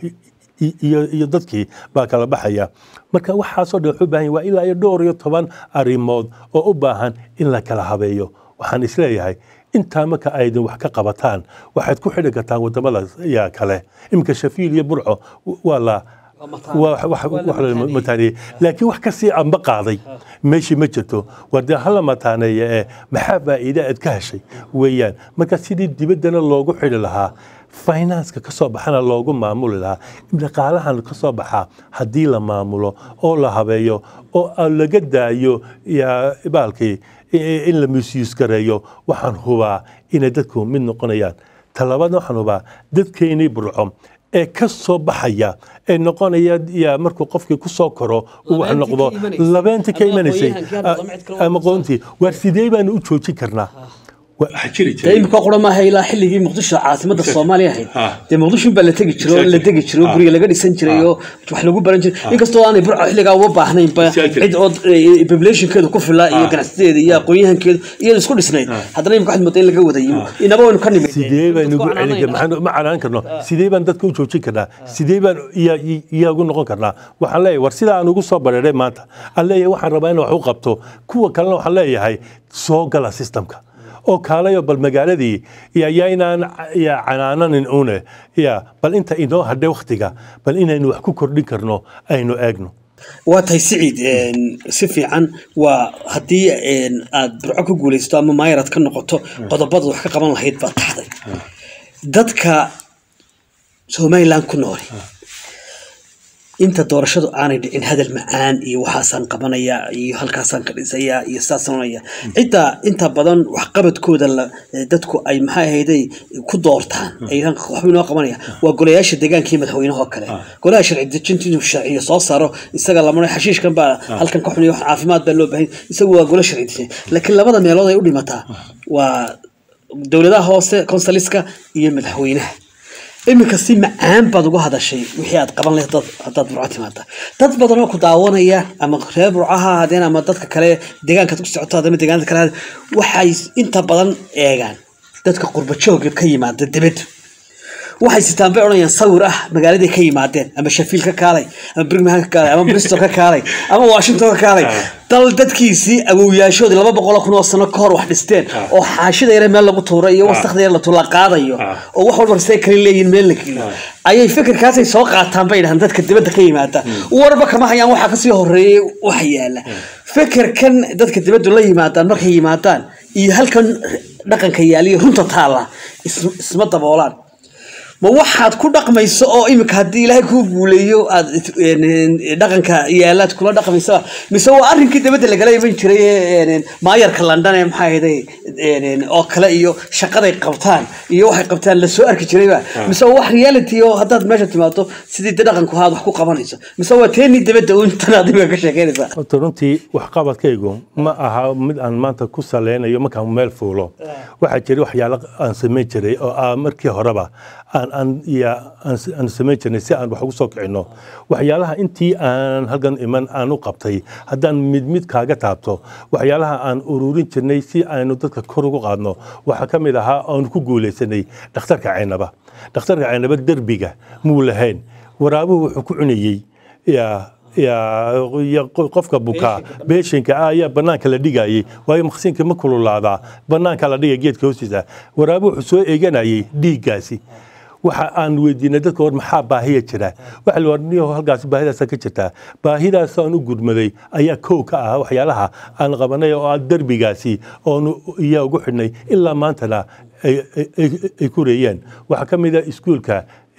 iyo iyo dadkii baa kala baxaya marka waxaasoo dhan wuxuu u baahan yahay waa ilaa iyo dhowr iyo toban arrimood oo u baahan in la kala habeeyo waxaan isleeyahay intaa marka aydin wax ka qabataan waxaad ku xidhi kartaan wadamada yaa kale iminka shafiil iyo burco waa la waa wax wax la mataaniyey laakiin wax kasii amba qaaday meeshii ma jirto war dee hala mataaneeye ee maxaa faa'iide aad ka heshay weeyaan marka sidii dibaddana loogu xidhi lahaa finanska ka soo baxana loogu maamuli lahaa dhaqaalahan ka soo baxaa haddii la maamulo oo la habeeyo oo aan laga daayo yaa baalkii i- in la misuse gareeyo waxaan hubaa inay dadku mid noqonayaan talabaadna waxaan hubaa dadkeennii burco ee ka soo baxaya ee noqonaya yaa markuu qofkii ku soo koro uu wax Labeentii noqdo ka imanaysay. labeentii ka Ama imanaysay aqoonyahankii hadda dama cid kale ama qoontii waar sidee baanu u joojin karnaa waxaa jiri dee imika qura maaha ilaa xilligii muqdisho caasimada soomaaliya ahayd Ha. dee muqdisho baa la tegi jiray oo la degi jiray oo Ha. guriga laga dhisan jiray oo wax lagu baran jiray inkastoo aanay burco xilligaa uga baahnaynba Exactly. cid oo eh, populationkeedu ku filaa iyo Ha. ganacsadeeda iyo aqoonyahankeedu iyadu isku dhisnayd haddana imika waxaad moodaa in laga wada yimo inaba waynu ka nimid sidee baan ugu Dadku celin canaanayna. maxaan ma canaan karno sidee baan dadka u joojin karnaa sidee baan iya- iya ugu noqon karnaa waxaan leeyahay war sidaa aan ugu soo bareeray maanta aan leeyahay waxaan rabaa in wax u qabto kuwa kalena waxaan leeyahay soo gala systemka oo kaalayo bal magaaladii iyo yaynaan ya canaananin une ya bal inta inoo hadhay waktiga bal inaynu wax ku kordhin karno aynu eegno waa tahay siciid een, si fiican waa haddii een, aad burco ku guulaysto ama maayarad ka noqoto qodobada wax ka qaban lahayd baad taxday dadka somaliland ku nool inta doorashadu aanay dhicin hadal macaan iyo waxaasaan qabanaya iyo halkaasaan ka dhisaya iyo saasaan oranaya cidda inta badan waxqabadkooda la- dadku ay maxay ahayday ku doortaan ay yidhahaan waxbuu inoo qabanaya waa golayaasha deegaanka iyo madaxweynaha oo kale golaha sharci dejinta inuu sharciyo soo saaro isaga lamana xashiishkan baa halkan ka xuniya wax caafimaad baa loo baahan isagu waa gola sharci dejin laakiin labada meelood ay u dhimataa waa dowladaha hoose konsaliska iyo madaxweynaha iminka si macaan baad uga hadashay wixii aad qaban lahayd dad- haddaad burco timaada dad badan oo ku daawanaya ama reer burco ha ahaadeen ama dadka kale deegaankaad ku socoto ama deegaanada kale ha ahaadeen, waxay inta badan eegaan dadka qurba jooga ka yimaada dibadda waxay sitaan bay odhanayaan sawir ah magaaladay ka yimaadeen ama shafiil ka kaalay ama birmingham ka kaalay ama bristol ka kaalay ama washington ka kaalay dal dadkiisii awowyaashoodii laba boqol kun oo sano ka hor wax dhisteen oo xaashida yare meel lagu tuuray iyo wasakda yare la tula qaadayo oo wax walba say kale leeyihin meel la geliyo ayay fikirkaasay soo qaataan bay dhahaan dadka dibadda ka yimaada warba kama hayaan waxaa kasii horeeyay waxa yaala fikirkan dadka dibaddu la yimaadaan markay yimaadaan iyo halkan dhaqanka yaaliyo runta taalla is- isma daboolaan ma waxaad ku dhaqmayso oo imika haddii ilaahay kuu guuleeyo aad dhaqanka yaalaad kula dhaqmaysa mise waa arrinkii dabadda lagala iman jiray ee maayarka london ee maxaa ahayday oo kale iyo shaqaday qabtaan iyo waxay qabtaan lasoo arki jirayba mise waa wax reality oo haddaad meesha timaado sidii de dhaqanku ahaad wax ku qabanayso mise waa teenii dabadda uun tan aad imika ka sheekeynaysaa horta runtii waxqabadkaygu ma aha mid aan maanta ku saleynayo markaan meel fuulo waxaa jira waxyaalo aan samayn jiray oo ah markii horeba aan aan ya aan s- aan samayn jirnay si aan wax ugu soo kicino waxyaalaha intii aan halkan iman aan u qabtay haddaan mid mid kaaga taabto waxyaalaha aan ururin jirnay si aynu dadka kor ugu qaadno waxaa ka mid ahaa aanu ku guulaysanay dhakhtarka caynaba dhakhtarka caynaba derbiga muu lahayn waraabuhu wuxuu ku cunayey yaa yaa ya qofka bukaa beeshinka ah ayaa banaanka la dhigayay waayo maqsinka ma kululaadaa banaanka la dhigay geedka hoostiisa waraabu wuxuu soo eeganayay dhiiggaasi waxa aan weydiinay dadka war maxaa baahiya jira waxa la warniyo halkaas baahidaas ka jirtaa baahidaas aan u gurmaday ayaa kow ka ah waxyaalaha aan qabanay oo ah derbigaasi oonu iyaa ugu xidhnay ilaa maantana ay- ay- ay- ay ku reeyeen waxaa ka mid a iskuulka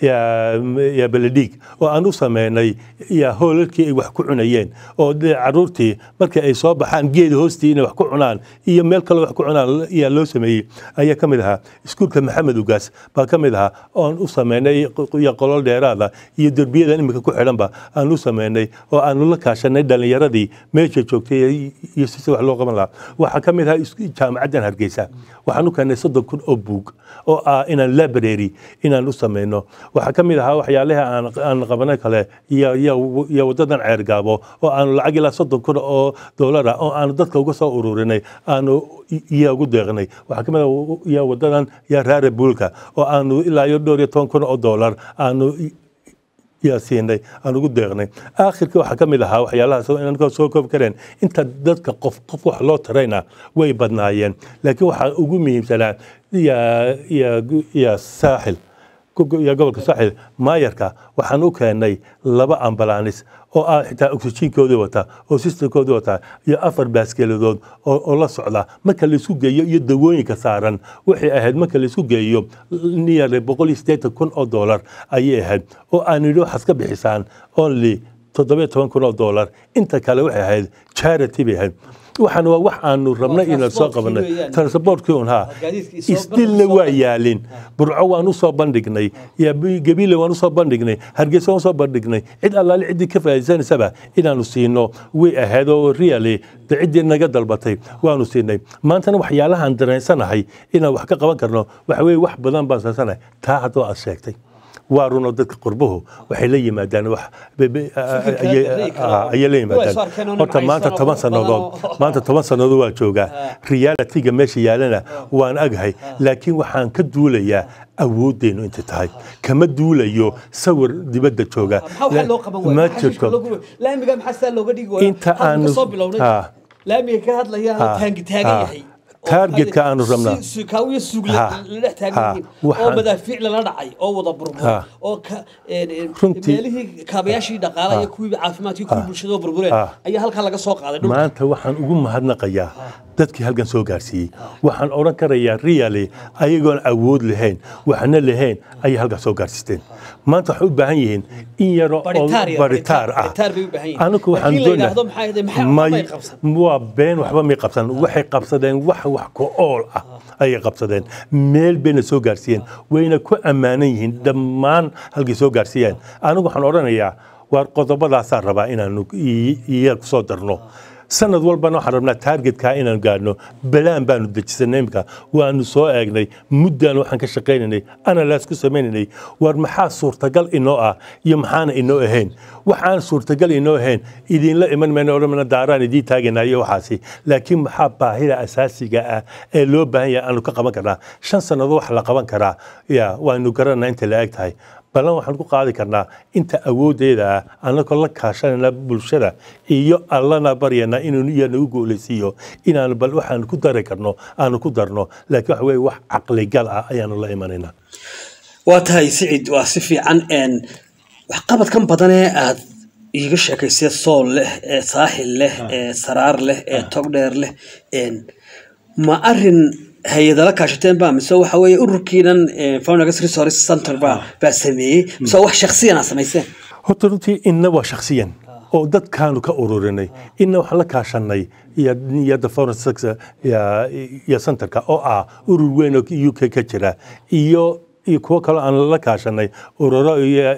ya beledhiig oo aan u sameynay ya hoolalkii ay wax ku cunayeen oo dee caruurtii markii ay soo baxaan geed hoostii inay wax ku cunaan iyo meel kale wax ku cunaan ayaa loo sameeyey ayaa ka mid ahaa iskuulka maxamed ugaas baa ka mid ahaa oon u sameynay iyo qolol dheeraada iyo derbiyadan imika ku xidhanba aan u sameynay oo aanu la kaashanay dhalinyaradii meesha joogtay iyo sida wax loo qaban lahaa waxaa ka mid ahaa is- jaamacaddan hargeysa waxaan u keenay soddon kun oo buug oo ah inaan library inaan u sameyno waxaa ka mid ahaa waxyaalaha aan aan qabanay kale iyo iyo iyo wadadan ceergaabo oo aanu lacag ilaa soddon kun oo doolara oo aanu dadka uga soo ururinay aanu i- iyo ugu deeqnay waxaa ka mid ah iyo wadadan iyo raare buulka oo aanu ilaa iyo dhowr iyo toban kun oo doolar aanu i- yaa siinay aan ugu deeqnay aakhirka waxaa ka mid ahaa waxyaalahaas oo inaan soo koobi kareen inta dadka qof qof wax loo tarayna way badnaayeen laakiin waxaa ugu muhiimsanaa ya ya ya saaxil iyo gobolka saaxil maayarka waxaan u keenay laba ambalaanis oo ah xitaa oxygenkoodii wata oo systemkoodii wata iyo afar baaskeeladood oo oo la socda marka laisku geeyo iyo dawooyinka saaran waxay ahayd marka laisku geeyo nearly boqol iyo siddeetan kun oo doolar ayay ahayd oo aan yidhi waxaad ka bixisaan only toddoba iyo toban kun oo doolar inta kale waxay ahayd charity bay ahayd waxaan waa wax aanu rabnay inaan soo transportkii qabanay weeyaan. transportkii un haa Gaadiidkii soo isdilna soo waa bandhig. yaalin burco waan u soo bandhignay ya gabiile waan u soo bandhignay hargeysa waan u soo bandhignay cid allaale ciddii ka faa'iidaysanaysaba inaanu siino way ahayd oo really de ciddii naga dalbatay waanu siinay maantana waxyaalahaan dareensanahay inaan wax ka qaban karno waxa weeye wax badan baan sansanahay taa haddoo aad sheegtay waa runoo dadka qurbuhu waxay la yimaadaan wax be- be- Fikirka ayay- ra'yi kale oo- ayay la Kuwa is arkeen oo yimaadaan horta maanta nimcaysan oo toban qurux badan sannadood oo- maanta toban sannadood waa joogaa realitiga meesha yaalana waan agahay laakiin waxaan ka duulayaa awooddeenu intay tahay kama duulayo sawir dibadda jooga maxaa waxaa loo qaban waaya ma Maxaa shishka jirto loogu- laamiga maxaa sidaa looga dhigi waaya Inta Halkan aanu- kasoo bilownay Ha. laamiga ka hadlaya Ha. taangi taagan Ha. yahay oo Targetka maxaa- aanu rabnaa. si- si- kaawiyo suug Ha. la dhex taagan Ha. yihiin oo Waxaan- madaafiic lala dhacay oo wada burbur Ha. oo ka- een- een, Runtii- meelihii kaabayaashii dhaqaalaha iyo kuwii caafimaadkii kuwii bulshada oo burbureen Ha. ayaa halkaa laga soo qaaday dhulka maanta waxaan ugu mahadnaqayaa dadkii halkan soo gaarsiiyey waxaan odhan karayaa really ayagoon awood lahayn waxna lahayn ayay halkan soo gaarsiisteen maanta waxay u baahan yihiin in yaro oo Baritaar yar, baritaar ah baritaar bay u baahan yihiin. anigu waxaan Laakiin la doonaa yidhaahdo maxay ahayd, maxay- waxba may qabsan. waa been waxba may qabsan waxay qabsadeen wax wax ku ool ah ayay qabsadeen meel bayna soo gaarsiiyeen wayna ku ammaanan yihiin dhammaan halkay soo gaarsiiyeen anigu waxaan odhanayaa waar qodobadaasaa rabaa inaanu i- iya ku soo darno sanad walbana waxaan rabnaa taargetkaa inaan gaadhno balaan baanu dejisanay imika waanu soo eegnay muddaan waxaan ka shaqaynaynay analaas ku sameynaynay war maxaa suurtagal inoo ah iyo maxaana inoo ahayn waxaan suurtagal inoo ahayn idinla iman mayno odhan mayno daaraan idiin taagaynaa iyo waxaasi laakiin maxaa baahida asaasiga ah ee loo baahan yahay aanu ka qaban karnaa shan sannadood wax la qaban karaa ya waanu garanaa inta la eg tahay ballan waxaan ku qaadi karnaa inta awooddeeda ah annagoo la kaashanayna bulshada iyo allana baryana inuu iya nagu guulaysiiyo inaanu bal waxaan ku dari karno aanu ku darno laakiin waxa weye wax caqligal ah ayaanu la imanaynaa waa tahay sicid waa si fiican een waxqabadkan badan ee aad iiga sheekaysay sool leh ee saaxil leh ee saraar leh ee togdheer leh een ma arin hay-adala kaashateen ba mise waxa weeye ururkiinan founders resource center ba baa sameeyey mise wax shaksiyan aa samayseen horta runtii inna waa shakhsiyan oo dadkaanu ka ururinay inna waxaan la kaashanay iyada foreign sector iyo centerka oo ah urur weyn oo u k ka jira iyo iyo kuwo kaloo aan la kaashanay ururo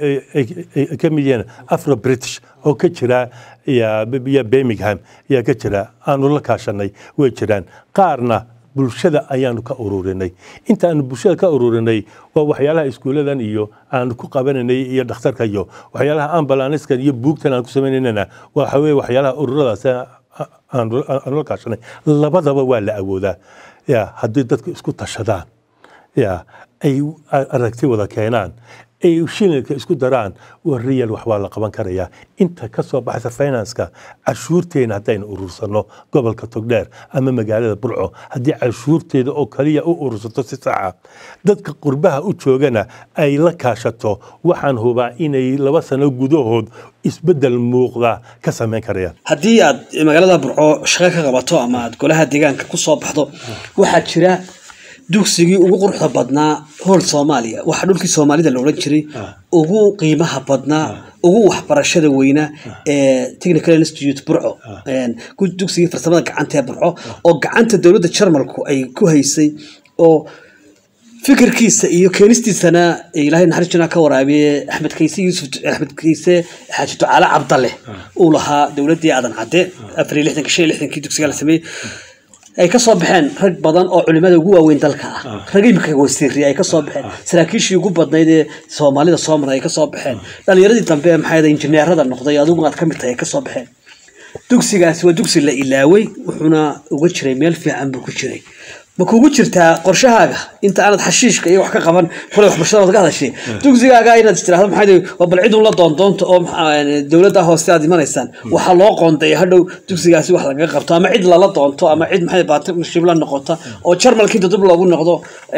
ay ka mid yihiin afro british oo ka jira iyo birmingham ayaa ka jira aanu la kaashanay way jiraan qaarna bulshada ayaanu ka ururinay inta aanu bulshada ka ururinay waa waxyaalaha iskuuladan iyo aanu ku qabananay iyo dhakhtarka iyo waxyaalaha ambalaniskan iyo buugtan aan ku samaynanana waxa weye waxyaalaha ururadaas aanu la kaashanay labadaba waa la awoodaa ya haddii dadku isku tashadaan ya ay aragti wada keenaan ay shilinka isku daraan waa real wax waa la qaban karayaa inta ka soo baxaysa finanska cashuurteena haddaynu urursano gobolka togdheer ama magaalada burco haddii cashuurteeda oo kaliya u urursato si saxa dadka qurbaha u joogana ay la kaashato waxaan hubaa inay laba sano gudahood isbedel muuqda ka samayn karayaan haddii aad magaalada burco shaqo ka qabato ama aad golaha deegaanka ku soo baxdo waxaa jira dugsigii ugu quruxda badnaa hool soomaaliya waxaa dhulkii soomaalida la odhan jiray ugu qiimaha badnaa ugu waxbarashada weynaa ee technical institute burco dugsigii farsamada gacanta ee burco oo gacanta dowladda jarmalku ay ku haysay oo fikirkiisa iyo keenistiisana ilaahay naxariis janaa ka waraabiye axmed kayse yuusuf axmed kayse xaaji ducaale cabdalle uu lahaa dowladdii aadan cadde afar iyo lixdanka shan iyo lixdankii dugsiga la sameeyey ay ka soo baxeen rag badan oo culimada ugu waaweyn dalka ah rag imika wasiiri ay ka soo baxeen saraakiishii ugu badnayd ee soomaalida soo maray ay ka soo baxeen dhalinyaradii dambe maxaa injineerada noqday adigu aad ka mid tahay ay ka soo baxeen dugsigaasi waa dugsi la ilaaway wuxuuna uga jiray meel fiican buu ku jiray ma kugu jirtaa qorshahaaga inta aanad xashiishka iyo wax ka qaban kulay waxbarashada waad ka hadashay dugsigaaga inaad tiraahdo maxaa waa bal cid un la doondoonta oo dowladda hoose aad imanaysaan waxaa loo qoondeeya hadhow dugsigaasi wax lagaga qabto ama cid lala doonto ama cid maxay partnership la noqota oo jarmalka inta dib loogu noqdo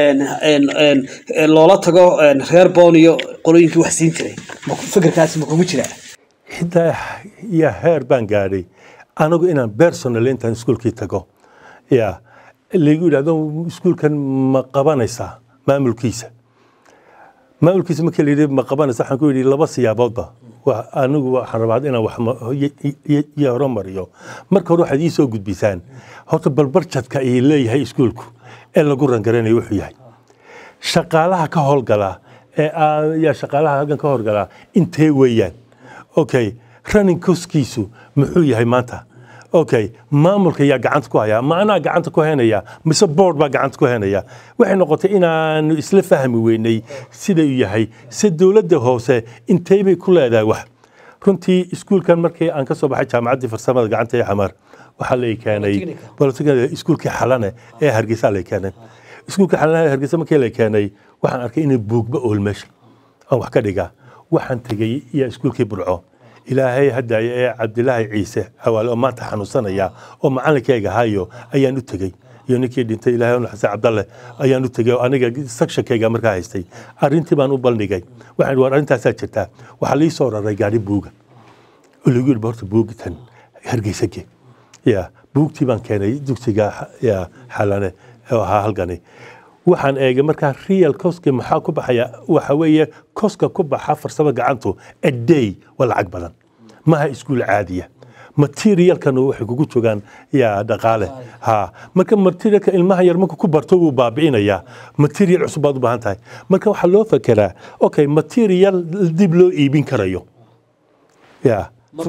loola tago reer boon iyo qolooyinkii wax siin jiray fikirkaasi ma kugu jiraa xitaa ya heer baan gaadhay anigu inaan personal intaan iskuulkii tago ya lagu yidhahdo iskuulkan ma qabanaysaa maamulkiisa maamulkiisa markii layidhi ma qabanaysa waxaan ku yidhi laba siyaaboodba anigu waxaan rabaa inaan wax horumariyo marka hore waxaad ii soo gudbisaan horta balbarjadka ay leeyahay iskuulku ee lagu rangaranayo wuxuu yahay shaqaalaha ka howlgala ee yaa shaqaalaha halkan ka howlgala intee weeyaan okay running coskiisu muxuu yahay maanta okay maamulka yaa gacanta ku haya ma anaa gacanta ku henaya mise board baa gacanta ku henaya waxay noqotay inaanu isla fahmi weynay sida uu yahay se dowladda hoose intay bay ku leedahay wax runtii iskuulkan markii aan ka soo baxay jaamacaddii farsamada gacanta ee xamar waxaa lay keenay iskuulkii xalane ee hargeysa lay keenay iskuulkii xalane ee hargeysa markii lay keenay waxaan arkay inay buugba ool meesha aan wax ka dhigaa waxaan tegey iyo iskuulkii burco ilaahay haddaaya ee cabdilaahi ciise xawaale oo maanta xanuunsanaya oo macalinkayga hayo ayaan u tegey iyo ninkii dhintay ilaahay onu xasan cabdalle ayaan u tegey oo aniga sakshankayga markaa haystay arrintii baan u bandhigay waxaan war arrintaasaa jirtaa waxaa lii soo raray gaari buuga oo lagu yidhi horta buugitan hargeysage ya buugtii baan keenay dugsiga ya xalane oo ahaa halkani waxaan eegay markaa real coska maxaa ku baxaya waxa weeye koska ku baxa farsamo gacantu a day waa lacag badan maha iskuul caadiya materialkana waxay kugu jogaan yaa dhaqaale ha marka materialka ilmaha yar marka ku barto wuu baabi'inayaa material cusub baad u baahan tahay marka waxaa loo fekeraa okay material dib loo iibin karayo ya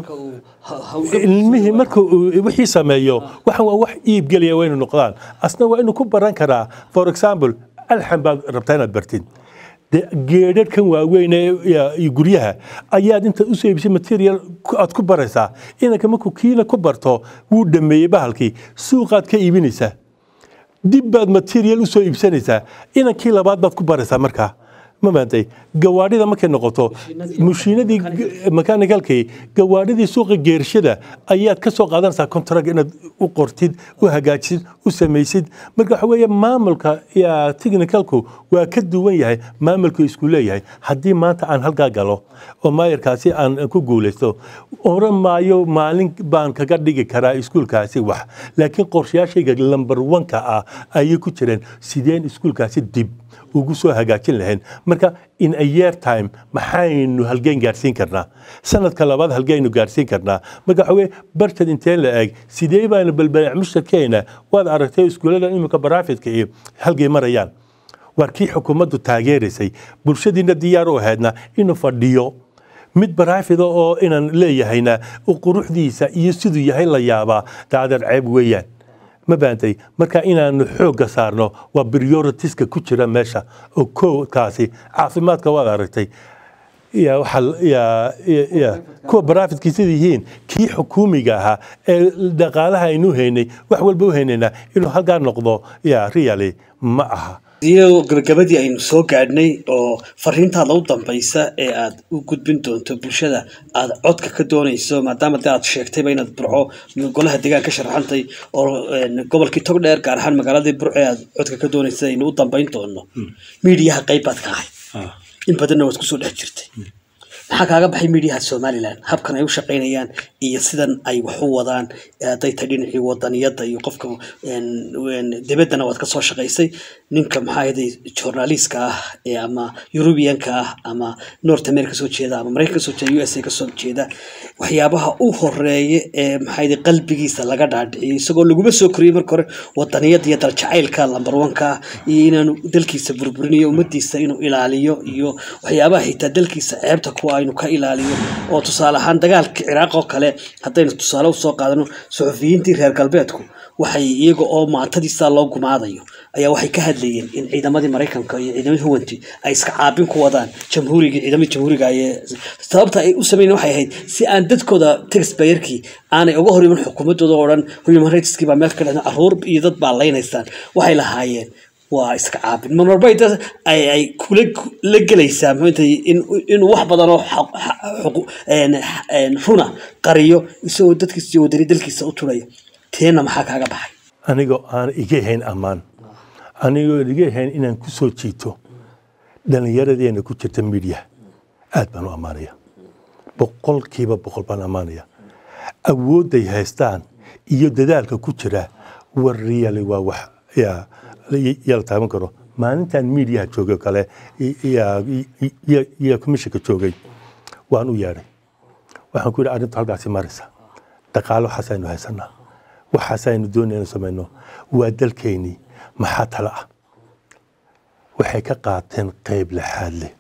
ilmihii marka wixii sameeyo waxan waa wax iib gelaya waa inu noqdaan asna waa inuu ku baran karaa for example alxan baad rabtaa inaad bartid geedhadhkan waaweyn ee guryaha ayaad intaad usoo iibisay material aad ku baraysaa inanka markuu kiina ku barto wuu dhameeyey bahalkii suuqaad ka iibinaysaa dib baad material usoo iibsanaysaa inankii labaad baad ku baraysaa markaa ma maantay gawaadhida markay noqoto mashiinadii mechaanicalkii gawaadhidii suuqa geershada ayaad ka soo qaadanaysaa contract inaad u qortid u hagaajisid u samaysid marka waxa weeye maamulka technicalku waa ka duwan yahay maamulku isku leeyahay haddii maanta aan halkaa galo oo maayarkaasi aan ku guulaysto oran maayo maalin baan kaga dhigi karaa iskuulkaasi wax laakiin qorshayaashayga lamber wanka ah ayay ku jireen sideen iskuulkaasi dib ugu soo hagaajin lahayn marka in a year time maxaynu halgeen gaarsiin karnaa sanadka labaad halgeynu gaarsiin karnaa marka waxa weye barjad inteen la eeg sidee baanu balbalaac mushtarkeena waad aragtay iskuullada imika baraafitka iyo halgey marayaan waar kii xukuumaddu taageeraysay bulshadiina diyaar u ahaydna inuu fadhiyo mid baraafida oo inaan leeyahayna quruxdiisa iyo siduu yahay la yaabaa daadeer ceeb weeyaan ma baantay marka inaanu xoogga saarno waa prioritiska ku jira meesha oo kowkaasi caafimaadka waad aragtay kuwa barafidkii sida yihiin kii xukuumiga ahaa ee dhaqaalaha aynu haynay wax walba u haynaynaa inuu halkaa noqdo ya really ma aha iyo gabagabadii aynu soo gaadhnay oo fariintaada u dambaysa ee aad u gudbin doonto bulshada aad codka ka doonayso maadaama de aad sheegtayba inaad burco golaha deegaan ka sharaxantay oo een, gobolkii togdheer gaar ahaan magaaladii burco ee aad codka ka doonaysa aynu u dambayn doono miidiyaha qayb baad ka ahay in badanna waad kusoo dhex jirtay maxaa kaaga baxay miidiyaha somalilan habkan ay u shaqaynayaan iyo sidan ay wax u wadaan ee hadday tahay dhinacii wadaniyadda iyo qofka een, een, dibaddana waad ka soo shaqaysay ninka maxaa ahayday journaliska ah ee ama eurubianka ah ama north america kasoo jeeda ama maraykan kasoo jeeda u s a kasoo jeeda waxyaabaha u horeeya ee maxaa ahayday qalbigiisa laga dhaadhiciyo isagoo laguma soo koriyey marka hore wadaniyadda iyo daljacaylka lambar wanka ah iyo inaanu dalkiisa burburinayo ummadiisa inuu ilaaliyo iyo waxyaabaha xitaa dalkiisa ceebta kuwa aynu ka ilaaliyo oo tusaale ahaan dagaalka ciraaq oo kale haddaynu tusaale usoo qaadano suxufiyiintii reer galbeedku waxay iyaga oo maantadiisa loo gumaadayo ayaa waxay ka hadlayeen in ciidamadii maraykanka iyo ciidamadii huwanti ay iska caabin ku wadaan jamhuuriga ciidamadii jamhuuriga ayee sababta ay u sameeyeen waxay ahayd si aan dadkooda taxpayerkii aanay uga hor iman xukuumadooda oo dhan human rightskii baa meel ka dhexda caruur iyo dad baa laynaysaan waxay lahaayeen waa iska caabin marmarba ay dad- ay ay kula la gelaysaa maantay in inuu wax badan oo xaq- xaq- xuqu- een, een, runa qariyo isagoo dadkiisa iyo wadani dalkiisa u turaya teena maxaa kaaga baxay anigoo aan iga hayn ammaan anigoo iga hayn inaan ku soo jiito dhallinyaradeena ku jirta midiya aad baan u ammaanaya boqolkiiba boqol baan ammaanaya awoodday haystaan iyo dadaalka ku jira war riyali waa wax yaa yaa la taaban karo maalintan miidiyaha joogay oo kale i- yaa- i- iyo- iyo komishinka joogay waan u yeedhay waxaan ku yidhi arrintu halkaasi maraysa dhaqaalo waxaasaynu haysanaa waxaasaynu doonaynu samayno waa dalkeennii maxaa tala ah waxay ka qaateen qayb laxaad leh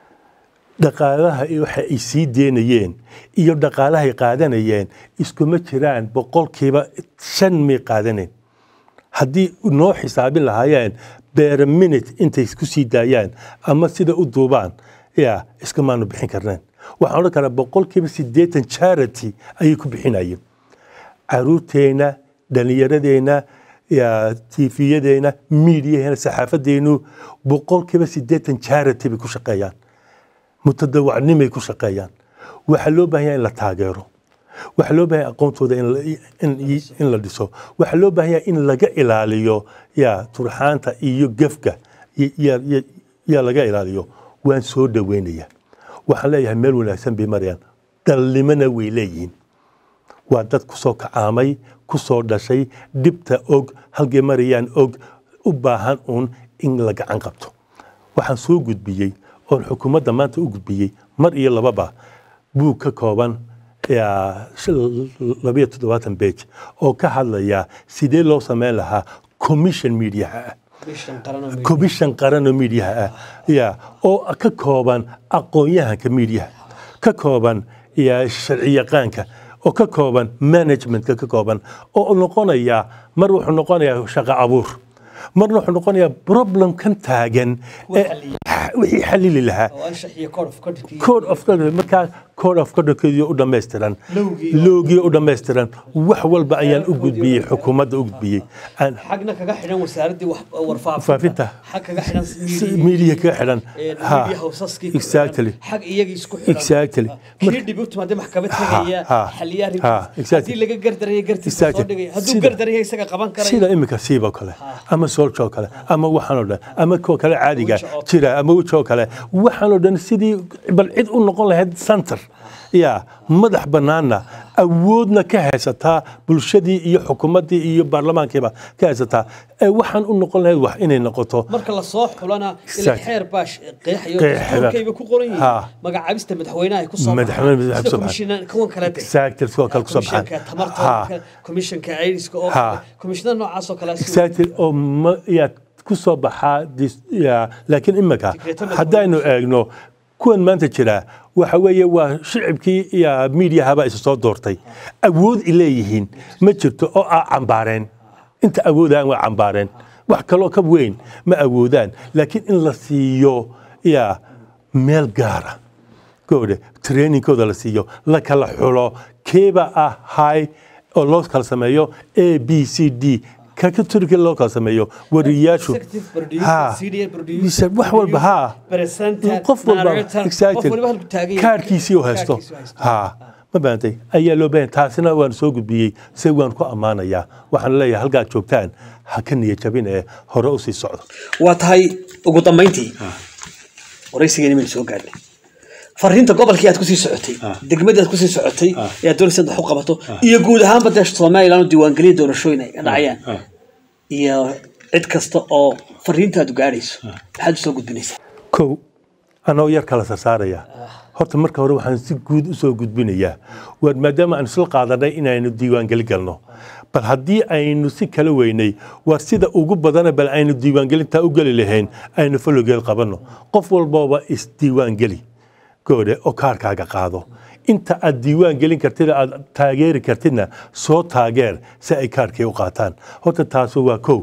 dhaqaalaha iyo waxa ay sii deynayeen iyo dhaqaalahay qaadanayeen iskuma jiraan boqolkiiba shan may qaadanayn haddii noo xisaabin lahaayeen beera minute intay ku sii daayaan ama sida u duubaan ya iskamaanu bixin karneen waxaan odhan karaa boqolkiiba siddeetan charity ayay ku bixinayeen caruurteenna dhallinyaradeenna ya tiifiyadeenna miidiyaheena saxaafadeenu boqolkiiba siddeetan charity bay ku shaqeeyaan mutadawacnimay ku shaqeeyaan waxaa loo baahan yahay in la taageero waxaa loo baahan yahay aqoontooda in la- in- in la dhiso waxaa loo baahan yahay in laga ilaaliyo ya turxaanta iyo gefka y- ya- ya- yaa laga ilaaliyo waan soo dhaweynaya waxaan leeyahay meel wanaagsan bay marayaan dhalnimona way leeyihiin waa dad ku soo kacaamay ku soo dhashay dhibta og halkay marayaan og u baahan uun in la gacan qabto waxaan soo gudbiyey oon xukuumadda maanta u gudbiyey mar iyo lababa buug ka kooban yaa shil- labayo toddobaatan bej oo ka hadlaya sidee loo sameyn lahaa commission mediaha ah commission qaranoo miidiyaha ah ya oo ka kooban aqoon-yahanka miidiyaha ka kooban ya sharci yaqaanka oo ka kooban managementka ka kooban oo noqonaya mar wuxuu noqonayaa shaqo abuur marna wuxuu noqonayaa problem kan taagan ee wixii xalili lahaa code of conduct markaa code of conductkeedii u dhammaystiran loogii u dhammaystiran wax walba ayaan u gudbiyey xukuumadda u gudbiyey aan xagna kaga xidhan wasaaradii faafinta xag kaga xidhan miidiya kaga xidhan ha media houseaskii exactly xag iyagii isku xidhan exactly kii dhib u timaade maxkamad tegaya ha, xaliyaa ha, exactly. haddii laga gardaraya gartiisa Exactly. soo dhigaya hadduu Sida- gardaraya isaga qaban karaya sida imika siiba kale ama soolja oo kale ama waxaan oo dhan ama kuwa kale caadiga Weji oo jira ama weji oo kale waxaan oo dhan sidii bal cid u noqon lahayd center ya madax bannaanna awoodna ka haysataa bulshadii iyo xukuumaddii iyo baarlamaankiiba ka haysataa ee waxaan u noqon lahayd wax inay noqoto marka la soo xulana ila Exactly. xeer baash qeexayo Qeexaya. dastuurkayba ku qoran Ha. yihiin magacaabista madaxweynaha ay ku soo Madaxweyne baxaan. madaxweyne sida ku soo komishinan kuwan kale de exactly kuwa kale kusoo baxaan komishanka tamarta Ha. oo kale, komishanka ayriska oo Ha. kale komishinada noocaas oo kale si- exactly oo ma yaa ku soo baxaa dis- ya laakiin imika Secretary haddaynu eegno kuwan maanta jira waxa weeye waa shicibkii iyo miidiyahaba isa soo doortay awood i leeyihiin ma jirto oo a cambaareen inta awoodaan waa cambaareen wax kaloo ka weyn ma awoodaan laakiin in la siiyo ya meel gaara gode trainingkooda la siiyo la kala xulo keeba ah high oo loo kala sameeyo a b c d ka turki loo kala sameeyo wariyaashu Ha. wax walba ha qof walba exactly. kaarkiisii u haysto ha ma baantay ayaa loo baahan taasina waan soo gudbiyey se waan ku ammaanayaa waxaan leeyahay halkaad joogtaan ha ka niyad jabin ee hore usii socdo waa tahay ugu dambayntii waraysigeeni maynu soo gaadhnay fariinta gobolkii aad kusii socotay degmadii aad kusii socotay ee aad doonaysa inaad wax u qabato iyo guud ahaanba dee somalilan oo diiwaangeliya doorashooyin ay ka dhacayaan iyo cid kasta oo fariintaadu gaadhayso maxaad usoo gudbinaysaa kow anoo yar kala sarsaaraya horta marka hore waxaan si guud usoo gudbinayaa waar maadaama aan isla qaadanay inaynu diiwaangeli galno bal haddii aynu si kala weynay waar sida ugu badana bal aynu diiwaangelintaa u geli lahayn aynu fologeel qabanno qof walbooba isdiiwaangeli goode oo kaarkaaga qaado inta aad diiwaan gelin kartid aad taageeri kartidna soo taageer si ay kaarkii u qaataan horta taasu waa kow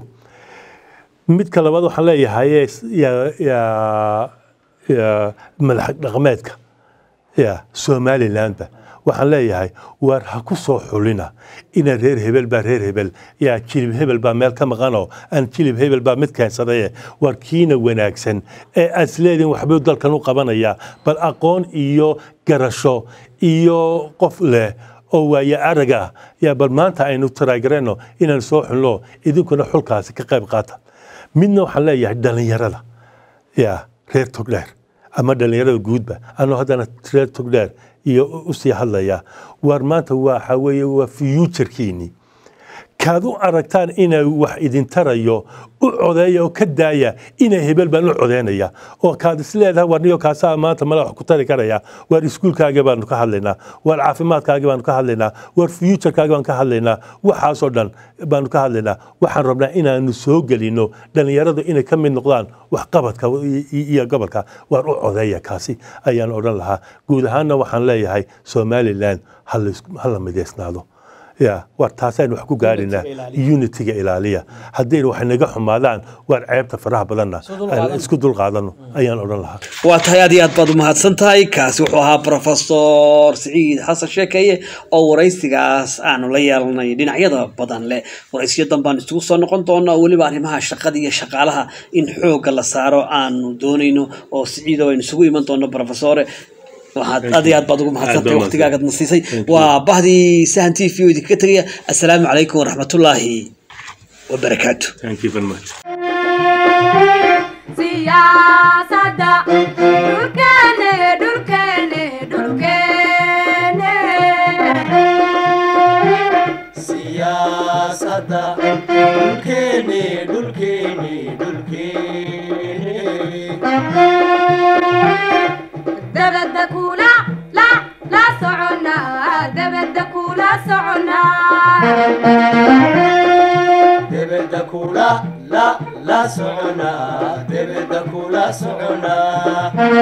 midka labaad waxaan leeyahay ya- ya- ya madax dhaqameedka ya somalilandba waxaan leeyahay waar ha ku soo xulina ina reer hebel baa reer hebel yaa jilib hebel baa meel ka maqanoo aan jilib hebel baa mid keensadaye waar kiina wanaagsan ee aad isleedihin waxbuu dalkan u qabanayaa bal aqoon iyo garasho iyo qof leh oo waaye arag ah yaa bal maanta aynu taraagareeno inaan soo xulno idinkuna xulkaasi ka qayb qaata midna waxaan leeyahay dhallinyarada ya reer togdheer ama dhallinyarada guudba anoo haddana reer togdheer iyo usii hadlaya waar maanta waxa weeye waa fuuturkiini kaad u aragtaan inay wax idin tarayo u codeeya oo ka daaya inay hebel baan u codeynaya oo kaad isleedahay war niyo kaasaa maanta mala wax ku tari karaya waar iskuulkaaga baanu ka hadlaynaa waar caafimaadkaaga baanu ka hadlaynaa waar fuuturkaaga baanu ka hadlaynaa waxaasoo dhan baanu ka hadlaynaa waxaan rabnaa inaanu soo gelino dhallinyaradu inay ka mid noqdaan waxqabadka iyo gobolka waar u codeeya kaasi ayaan odhan lahaa guud ahaanna waxaan leeyahay somalilan ha la- ha la midaysnaado ya war taasaynu wax ku gaadhinaa unitiga ilaaliya haddayna wax naga xumaadaan waar ceebta faraha badanna aan isku dulqaadano ayaan odhan lahaa waa tahay aad iyo aad baad umahadsan tahay kaasi wuxuu ahaa profesor siciid xasan sheekeeye oo waraysigaas aanu la yeelanay dhinacyada badan leh waraysiyo danbaan isugu soo noqon doona oo weliba arrimaha shaqada iyo shaqaalaha in xoogga la saaro aanu doonayno oo siciido aynu isugu iman doono profesore waxaad aad iyo aad baad ugu mahadsantahay waqtigaagad na siisay waa bahdii sahan t v oo idinkaga tegaya assalaamu calaykum waraxmatullaahi wabarakaatu Thank you very much. siyaasadda dhulkeene dhulkeene dhulkeene siyaasadda dhulkeeni dhulkeeni dhulkeeni dabadda kula la la soconnaa dabadda kula soconnaa debedda kula la la soconaa debedda kula soconaa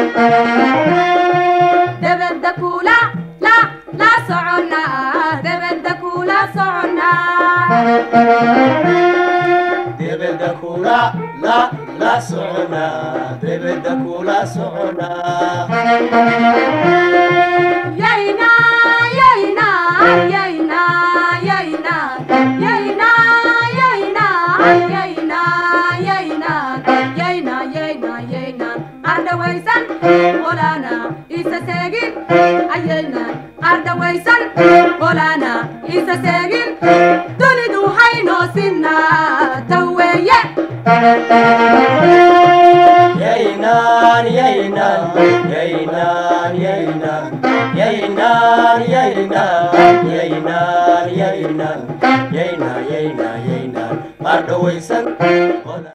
dabadda kula la la soconnaa dabadda kula soconnaa debedda kula la la soconaa debedda kula soconaa yayna yayna yayna yayna yayna yayna yayna yayna yayna yayna yayna ardhawaysan qolana isa seegin ayayna ardhawaysan qolana isa seegin dunidu haynoo sinaa taweeye Yaynan, yaynan, yaynan, yaynan, yaynan, yaynan, yaynan, yaynan, yaynan, yaynan, yaynan, mardhawaysan